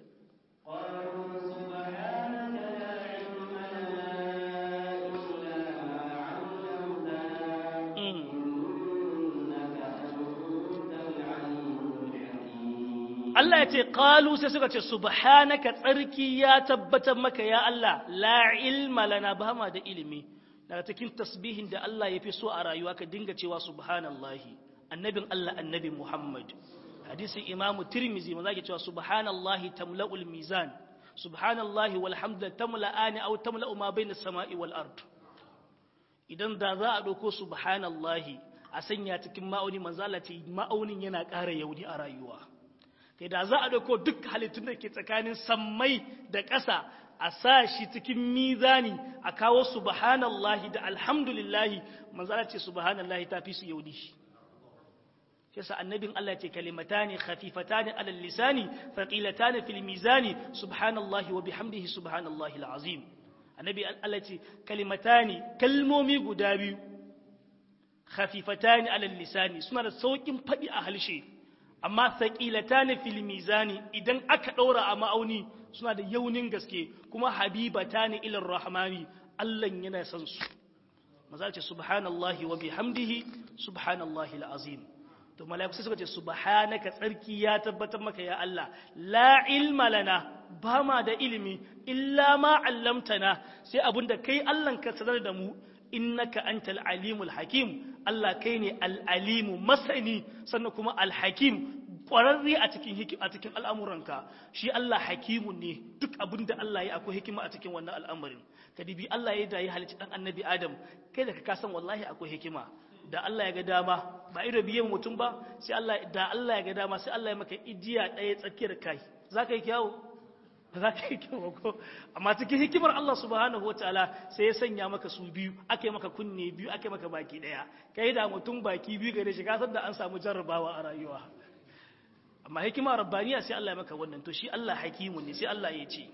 Allah ya ce qalu sai suka ce subhanaka tsarki ya tabbatar maka ya Allah la ilma lana ba ma da ilimi daga cikin tasbihin da Allah ya fi so a rayuwa ka dinga cewa subhanallahi annabin Allah annabi Muhammad hadisin Imam Tirmizi maza ke cewa subhanallahi tamla'ul mizan subhanallahi walhamdulillah tamla'ani aw tamla'u ma bayna samai wal ard idan da za a dauko subhanallahi a sanya cikin ma'auni manzo Allah ce ma'aunin yana ƙara yauni a rayuwa kai da za a dauko duk halittun da ke tsakanin sammai da ƙasa a sa shi cikin mizani a kawo subhanallahi da alhamdulillahi manzala ce subhanallahi ta fi su yaudi yasa annabin Allah ce kalimatani khafifatani alal lisani thaqilatani fil mizani subhanallahi wa bihamdihi subhanallahi alazim annabi Allah ce kalimatani kalmomi guda biyu khafifatani alal lisani suna da saukin fadi a halshe amma thaqilatani fil mizani idan aka daura a ma'auni suna da yaunin gaske kuma habibatani ilar rahmani Allah yana son su maza ce subhanallahi wa bihamdihi subhanallahi alazim to mala'iku sai suka ce subhanaka tsarki ya tabbatar maka ya Allah la ilma lana ba ma da ilimi illa ma 'allamtana sai abinda kai Allah ka sanar da mu innaka antal alimul hakim Allah kai ne al-alimu masani sannan kuma al-hakim kwararre a cikin a cikin al'amuranka shi Allah hakimun ne duk abin da Allah ya akwai hikima a cikin wannan al'amarin ka dibi Allah ya yi halicci dan annabi Adam kai da ka san wallahi akwai hikima da Allah ya ga dama ba ido biye mutum ba sai Allah da Allah ya ga dama sai Allah ya maka ijiya ɗaya tsakiyar kai zaka yi kyawu ba za ka yi kyau ko amma cikin hikimar Allah subhanahu wa ta'ala sai ya sanya maka su biyu ake maka kunne biyu ake maka baki ɗaya kai da mutum baki biyu gare shi kasar da an samu jarrabawa a rayuwa amma hikima rabbaniya sai Allah ya maka wannan to shi Allah hakimun ne sai Allah ya ce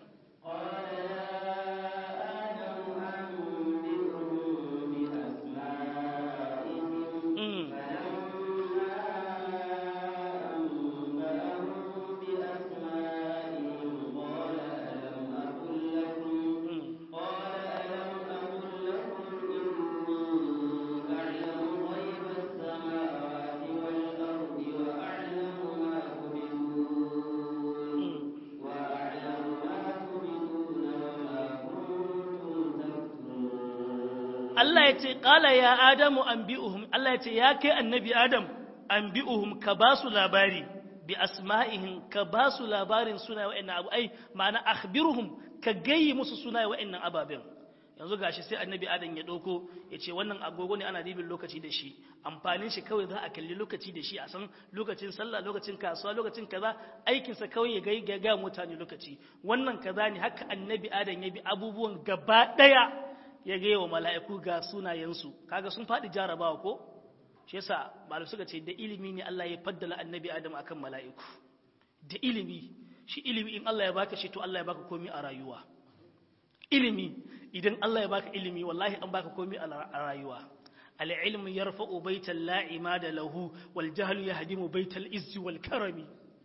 Allah ya ce ƙala ya Adamu an bi'uhum Allah ya ce ya kai annabi Adam an bi'uhum ka ba su labari bi asma'ihim ka ba su labarin suna wa'annan abu ai ma'ana akhbiruhum ka gayi musu suna wa'annan ababen yanzu gashi sai annabi Adam ya ɗauko ya ce wannan agogo ne ana dibin lokaci da shi amfanin shi kawai za a kalli lokaci da shi a san lokacin sallah lokacin kasuwa lokacin kaza aikinsa kawai ya ga ga mutane lokaci wannan kaza ne haka annabi Adam ya bi abubuwan gaba ɗaya ya gaya wa mala'iku ga sunayensu kaga sun faɗi jarabawa ko shi yasa malu suka ce da ilimi ne Allah ya faddala annabi Adam akan mala'iku da ilimi shi ilimi in Allah ya baka shi to Allah ya baka komi a rayuwa ilimi idan Allah ya baka ilimi wallahi an baka komi a rayuwa al-ilmu yarfa'u baital la'ima da lahu wal jahlu yahdimu baital izzi wal karami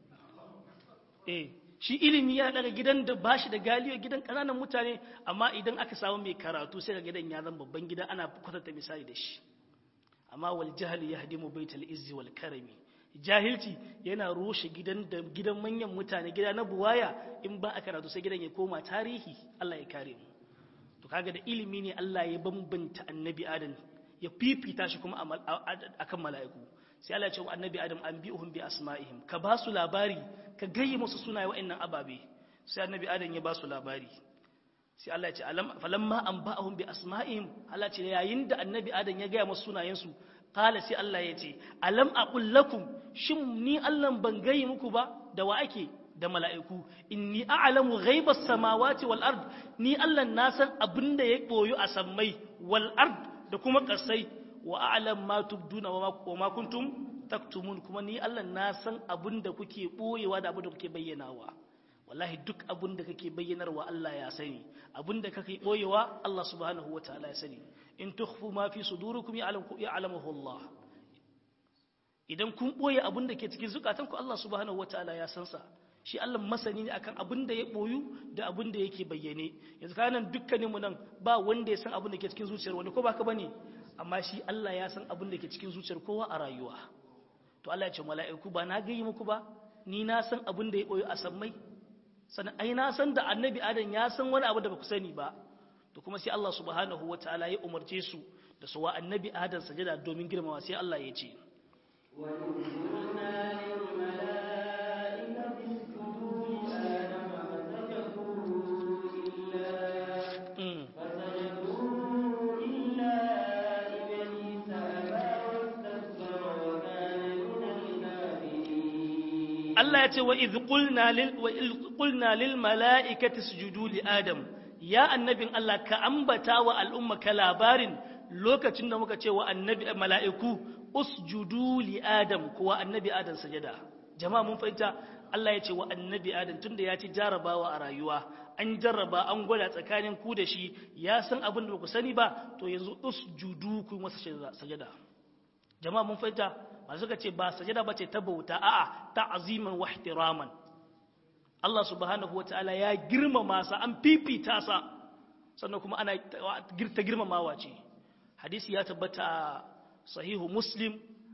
eh shi ilimi ya daga gidan da ba shi da galiyo gidan ƙananan mutane amma idan aka samu mai karatu sai ga gidan ya zama babban gida ana kwatanta misali da shi amma wal jahli yahdimu baital izzi wal karami jahilci yana rushe gidan da gidan manyan mutane gida na buwaya in ba a karatu sai gidan ya koma tarihi Allah ya kare mu to kaga da ilimi ne Allah ya bambanta annabi Adam ya fifita shi kuma akan mala'iku sai Allah ya ce wa annabi Adam an bi'uhum bi asma'ihim ka ba su labari ka gayyi musu sunaye wa'annan ababe sai annabi Adam ya ba su labari sai Allah ya ce alam falamma an ba'ahum bi asma'ihim Allah ce yayin da annabi Adam ya gaya musu sunayen su qala sai Allah ya ce alam aqul lakum shin ni Allah ban gayyi muku ba da wa ake da mala'iku inni a'lamu ghaibas samawati wal ard ni Allah na san abinda ya boyu a sammai wal ard da kuma kasai wa a'lam ma tubduna wa ma kuntum taktumun kuma ni Allah na san abin da kuke boyewa da abin da kuke bayyanawa wallahi duk abin da kake bayyanarwa Allah ya sani abin da kake boyewa Allah subhanahu wataala ya sani in tukhfu ma fi sudurikum ya'lamuhu Allah idan kun boye abin da ke cikin zukatanku Allah subhanahu wataala ya san sa shi Allah masani ne akan abin da ya boyu da abin da yake bayyane yanzu kanan dukkaninmu nan ba wanda ya san abin da ke cikin zuciyar wani ko baka bane amma shi Allah ya san abin da ke cikin zuciyar kowa a rayuwa to Allah ya ce mala'iku ba na gayi muku ba ni na san abin da ya boye a sammai sannan ai na san da annabi adam ya san wani abu da ba ku sani ba to kuma sai Allah subhanahu wataala ya umarce su da su wa annabi adam sajada domin girmama sai Allah ya ce wa inna lil malaikati isjudu li adama fasajadu illa fasajadu illa iblisa aba wastakbara wa kana min al-kafirin Allah ya ce wa idh qulna lil wa idh qulna lil mala'ikati isjudu li adam ya annabin Allah ka ambata wa al'umma ka labarin lokacin da muka ce wa annabi mala'iku usjudu li adam kuwa annabi adam sajada jama'a mun fahimta Allah ya ce wa annabi adam tunda ya ci jarabawa a rayuwa an jarraba an gwada tsakanin ku da shi ya san abin da ba ku sani ba to yanzu usjudu ku masa sajada jama'a mun fahimta ba suka ce ba sajada ba ce ta bauta a'a ta'ziman wa ihtiraman Allah subhanahu wataala ya girmama sa an fifita sa sannan kuma ana ta girmamawa ce hadisi ya tabbata a sahihu muslim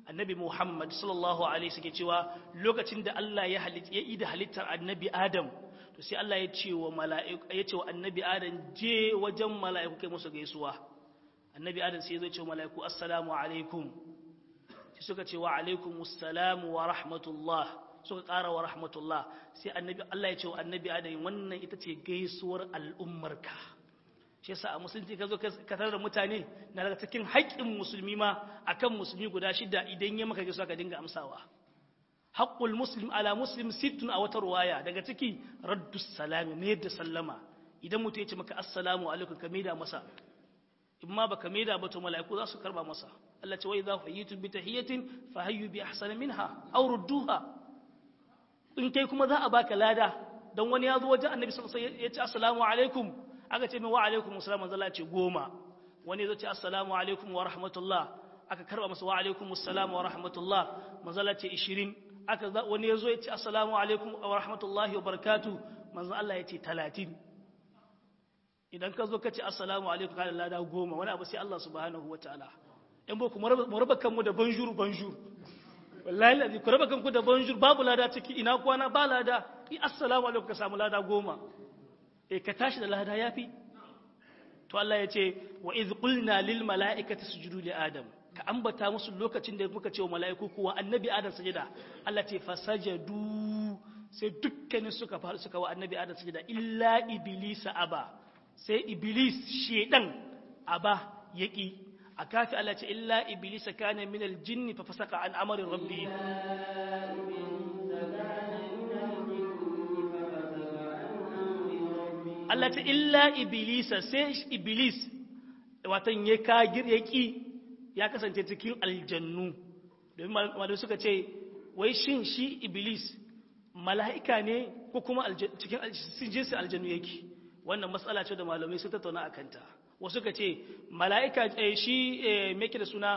annabi Muhammad sallallahu alaihi suke cewa lokacin da Allah ya halitta ya ida halittar annabi Adam to sai Allah ya ce wa mala'iku ya ce wa annabi Adam je wajen mala'iku kai musu gaisuwa annabi Adam sai ya zo ce wa mala'iku assalamu alaikum sai suka ce wa alaikumus salam wa rahmatullah suka ƙara wa rahmatullah sai annabi Allah ya ce wa annabi Adam wannan ita ce gaisuwar al'ummarka shi yasa a musulunci ka zo ka tarar da mutane na daga cikin haƙƙin musulmi ma akan musulmi guda shida idan ya maka gaisuwa ka dinga amsawa haqqul muslim ala muslim sittun a wata ruwaya daga ciki raddus salami ne da sallama idan mutum ya ce maka assalamu alaikum ka maida masa in ma baka maida ba to mala'iku za su karba masa Allah ce wai za ku yi bi tahiyatin fa hayyu bi ahsana minha aw rudduha in kai kuma za a baka lada dan wani ya zo wajen annabi sallallahu alaihi wasallam ya ce assalamu alaikum aka ce min wa alaikum assalam manzo Allah ce goma wani zo ce assalamu alaikum wa rahmatullah aka karba masa wa alaikum assalam wa rahmatullah manzo Allah ce 20 aka wani ya zo ya ce assalamu alaikum wa rahmatullahi wa barakatuh manzo Allah ya ce 30 idan ka zo ka ce assalamu alaikum ka da lada goma wani abu sai Allah subhanahu wataala in ba ku mu raba kanmu da banjur banjur wallahi lazi ku raba kanku da banjur babu lada ciki ina kwana ba lada i assalamu alaikum ka samu lada goma e ka tashi da lada yafi to Allah ya ce wa iz qulna lil mala'ikati sujudu li adam ka ambata musu lokacin da muka ce wa mala'iku kuwa annabi adam sajada Allah ce fasajadu sai dukkanin suka faru suka wa annabi adam sajada illa iblisa aba sai iblis shedan aba yaki a kafi Allah ce illa iblisa kana min aljinni fa fasaka an amri rabbi Allah ta illa iblisa sai iblis watan ya kagir ya ki ya kasance cikin aljannu domin malamai suka ce wai shin shi iblis mala'ika ne ko kuma cikin jinsin aljannu yake wannan matsala ce da malamai sun tattauna a kanta wasu ka ce mala'ika shi meke da suna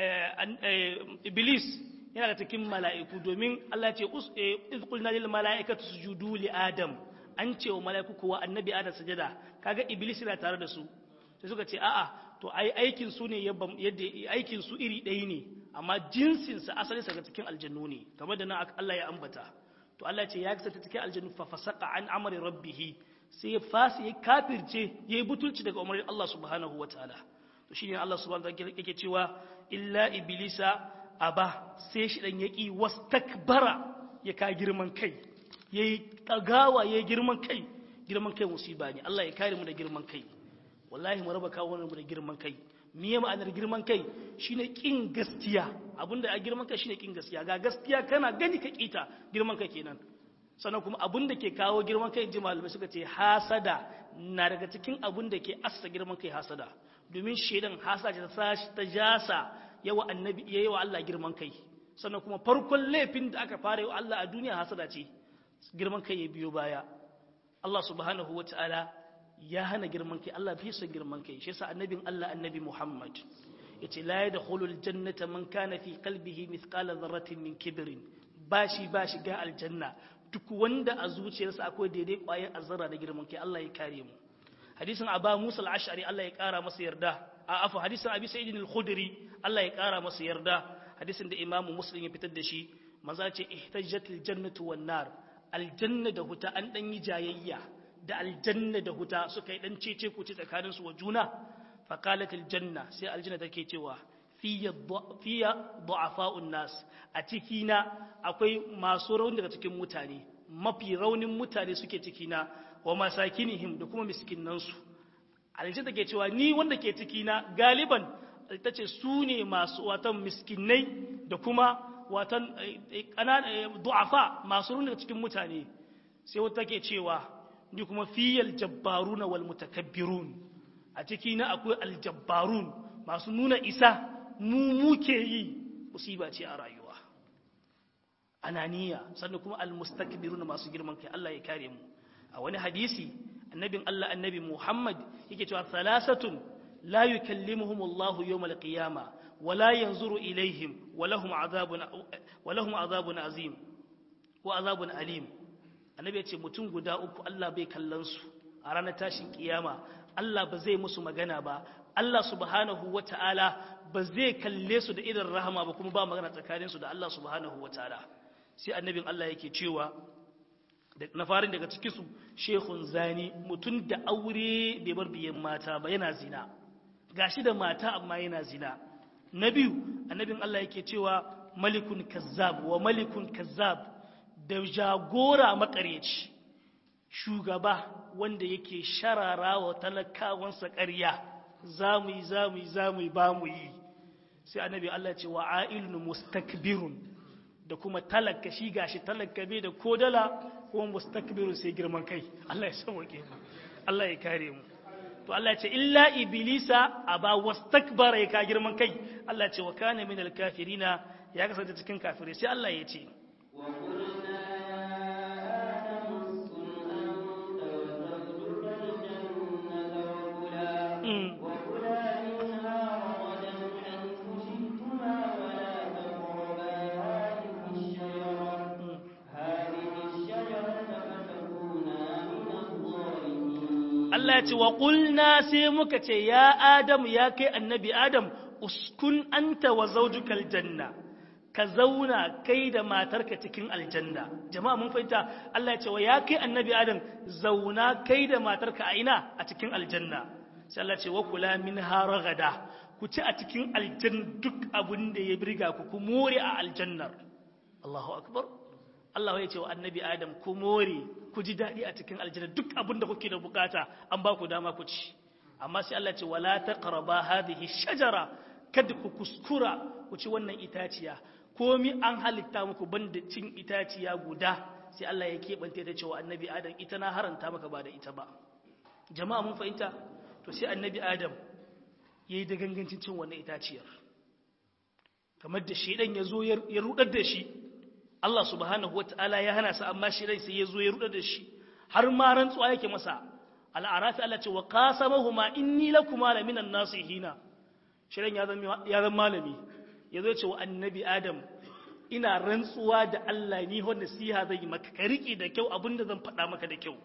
iblis yana da cikin mala'iku domin Allah ce izkulna lil mala'ikatu sujudu li adam an ce wa mala'iku kuwa annabi adam sajada kaga iblis yana tare da su sai suka ce a'a to ai aikin su ne yadda aikin su iri ɗaya ne amma jinsin sa asalin sa ga cikin aljannu ne kamar da nan Allah ya ambata to Allah ce ya kasance cikin aljannu fa fasaqa an amri rabbih sai ya fasi ya kafirce yayi butulci daga umarin Allah subhanahu wataala to shine Allah subhanahu wataala yake cewa illa iblisa aba sai shi dan yaki wastakbara ya ka girman kai yayi tagawa yayi girman kai girman kai musiba ne Allah ya kare mu da girman kai wallahi mu raba kawo mu da girman kai miye ma'anar girman kai shine kin gaskiya abinda a girman kai shine kin gaskiya ga gaskiya kana gani ka kita girman kai kenan sannan kuma abin da ke kawo girman kai ji malamai suka ce hasada na daga cikin abin da ke assa girman kai hasada domin shaidan hasada ta ta jasa yawa annabi yayi wa Allah girman kai sannan kuma farkon laifin da aka fara yi wa Allah a duniya hasada ce girman kai ya biyo baya Allah subhanahu wataala ya hana girman kai Allah bai son girman kai shi yasa annabin Allah annabi Muhammad yace la yadkhulul jannata man kana fi qalbihi mithqala dharratin min kibrin bashi bashi ga aljanna duk wanda a zuciyarsa akwai daidai ƙwayar azara da girman kai Allah ya kare mu hadisin Aba Musa al-Ash'ari Allah ya kara masa yarda a afu hadisin Abi Sa'id al-Khudri Allah ya kara masa yarda hadisin da Imam Muslim ya fitar da shi maza ce ihtajjatil jannatu wan nar aljanna da huta an dan yi jayayya da aljanna da huta suka yi dan cece ku ci tsakanin su wa juna fa qalat aljanna sai aljanna take cewa fiya du'afa'un nas a cikina akwai masu rauni daga cikin mutane mafi raunin mutane suke cikina wa masakinihim da kuma miskinansu alishe take cewa ni wanda ke cikina galiban ta ce su ne masu watan miskinai da kuma watan du'afa masu rauni daga cikin mutane sai wata take cewa ni kuma fiyal jabbaruna wal mutakabbirun a cikina akwai aljabbarun masu nuna isa mu muke yi musiba ce a rayuwa ananiya sannan kuma almustakbiruna masu girman kai Allah ya kare mu a wani hadisi annabin Allah annabi Muhammad yake cewa salasatun la yukallimuhum Allah yawm al-qiyama wa la yanzuru ilaihim wa lahum azabun wa lahum azabun azim wa azabun alim annabi ya ce mutum guda uku Allah bai kallon su a ranar tashin kiyama Allah ba zai musu magana ba Allah subhanahu wata'ala ba zai kalle su da irin rahama ba kuma ba magana tsakanin su da Allah subhanahu wata'ala sai annabin Allah yake cewa na farin daga cikin su shehun zani mutum da aure bai bar biyan mata ba yana zina gashi da mata amma yana zina na biyu annabin Allah yake cewa malikun kazzab wa malikun kazzab da jagora makaryaci shugaba wanda yake sharara wa talakawansa ƙarya za mu yi za mu yi za mu yi ba mu yi sai annabi Allah ce wa ailun mustakbirun da kuma talaka shi gashi talaka bai da kodala kuma mustakbirun sai girman kai Allah ya sauke mu Allah ya kare mu to Allah ce illa iblisa aba wastakbara ya ka girman kai Allah ce wa kana min alkafirina ya kasance cikin kafirai sai Allah ya ce Allah ya ce wa ƙulna sai muka ce ya Adam ya kai annabi Adam uskun anta wa zaujukal janna ka zauna kai da matarka cikin aljanna jama'a mun fahimta Allah ya ce wa ya kai annabi Adam zauna kai da matarka a ina a cikin aljanna sai Allah ya ce wa kula min haragada ku ci a cikin aljanna duk abin da ya birga ku ku more a aljannar Allahu akbar Allah ya ce wa annabi Adam ku more ku ji daɗi a cikin aljanna duk abin da kuke da bukata an ba ku dama ku ci amma sai Allah ce wala taqraba hadhihi shajara kada ku kuskura ku ci wannan itaciya komi an halitta muku banda cin itaciya guda sai Allah ya keɓante ta cewa annabi Adam ita na haranta maka ba da ita ba jama'a mun fahimta to sai annabi Adam yayi da gangancin cin wannan itaciyar kamar da shedan ya zo ya rudar da shi Allah subhanahu wa ta'ala ya hana sa amma shi rai sai ya zo ya ruɗa da shi har ma rantsuwa yake masa al'arafi Allah ce wa qasamahuma inni lakuma la minan nasihina shirin ya zama ya zama malami ya zo ce wa annabi Adam ina rantsuwa da Allah ni wanda nasiha zai maka ka riƙe da kyau abinda zan faɗa maka da kyau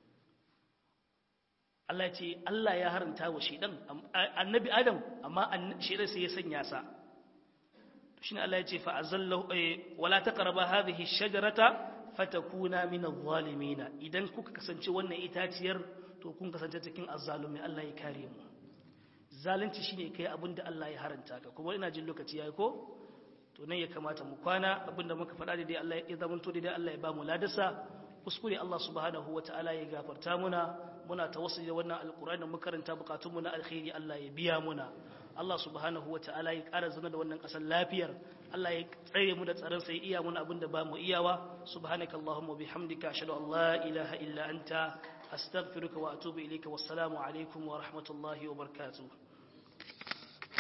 Allah ya ce Allah ya haranta wa shedan annabi Adam amma shedan sai ya sanya sa shine Allah ya ce fa azallahu wala taqrabu hadhihi shajarata fatakuna min adh-dhalimin idan kuka kasance wannan itaciyar to kun kasance cikin azzalumi Allah ya kare mu zalunci shine kai abinda Allah ya haranta ka kuma ina jin lokaci yayi ko to nan ya kamata mu kwana abinda muka faɗa da dai Allah ya zamanto dai Allah ya ba mu ladasa kuskure Allah subhanahu wataala ya gafarta muna muna tawassuli da wannan alqur'ani mu karanta bukatunmu na alkhairi Allah ya biya muna Allah subhanahu wata'ala ya ƙara zama da wannan ƙasar lafiyar Allah ya tsare mu da tsaron sai iya mun abin da ba mu iyawa subhanaka allahumma bihamdika ashhadu an la ilaha illa anta astaghfiruka wa atubu ilayka wassalamu alaikum wa rahmatullahi wa barakatuh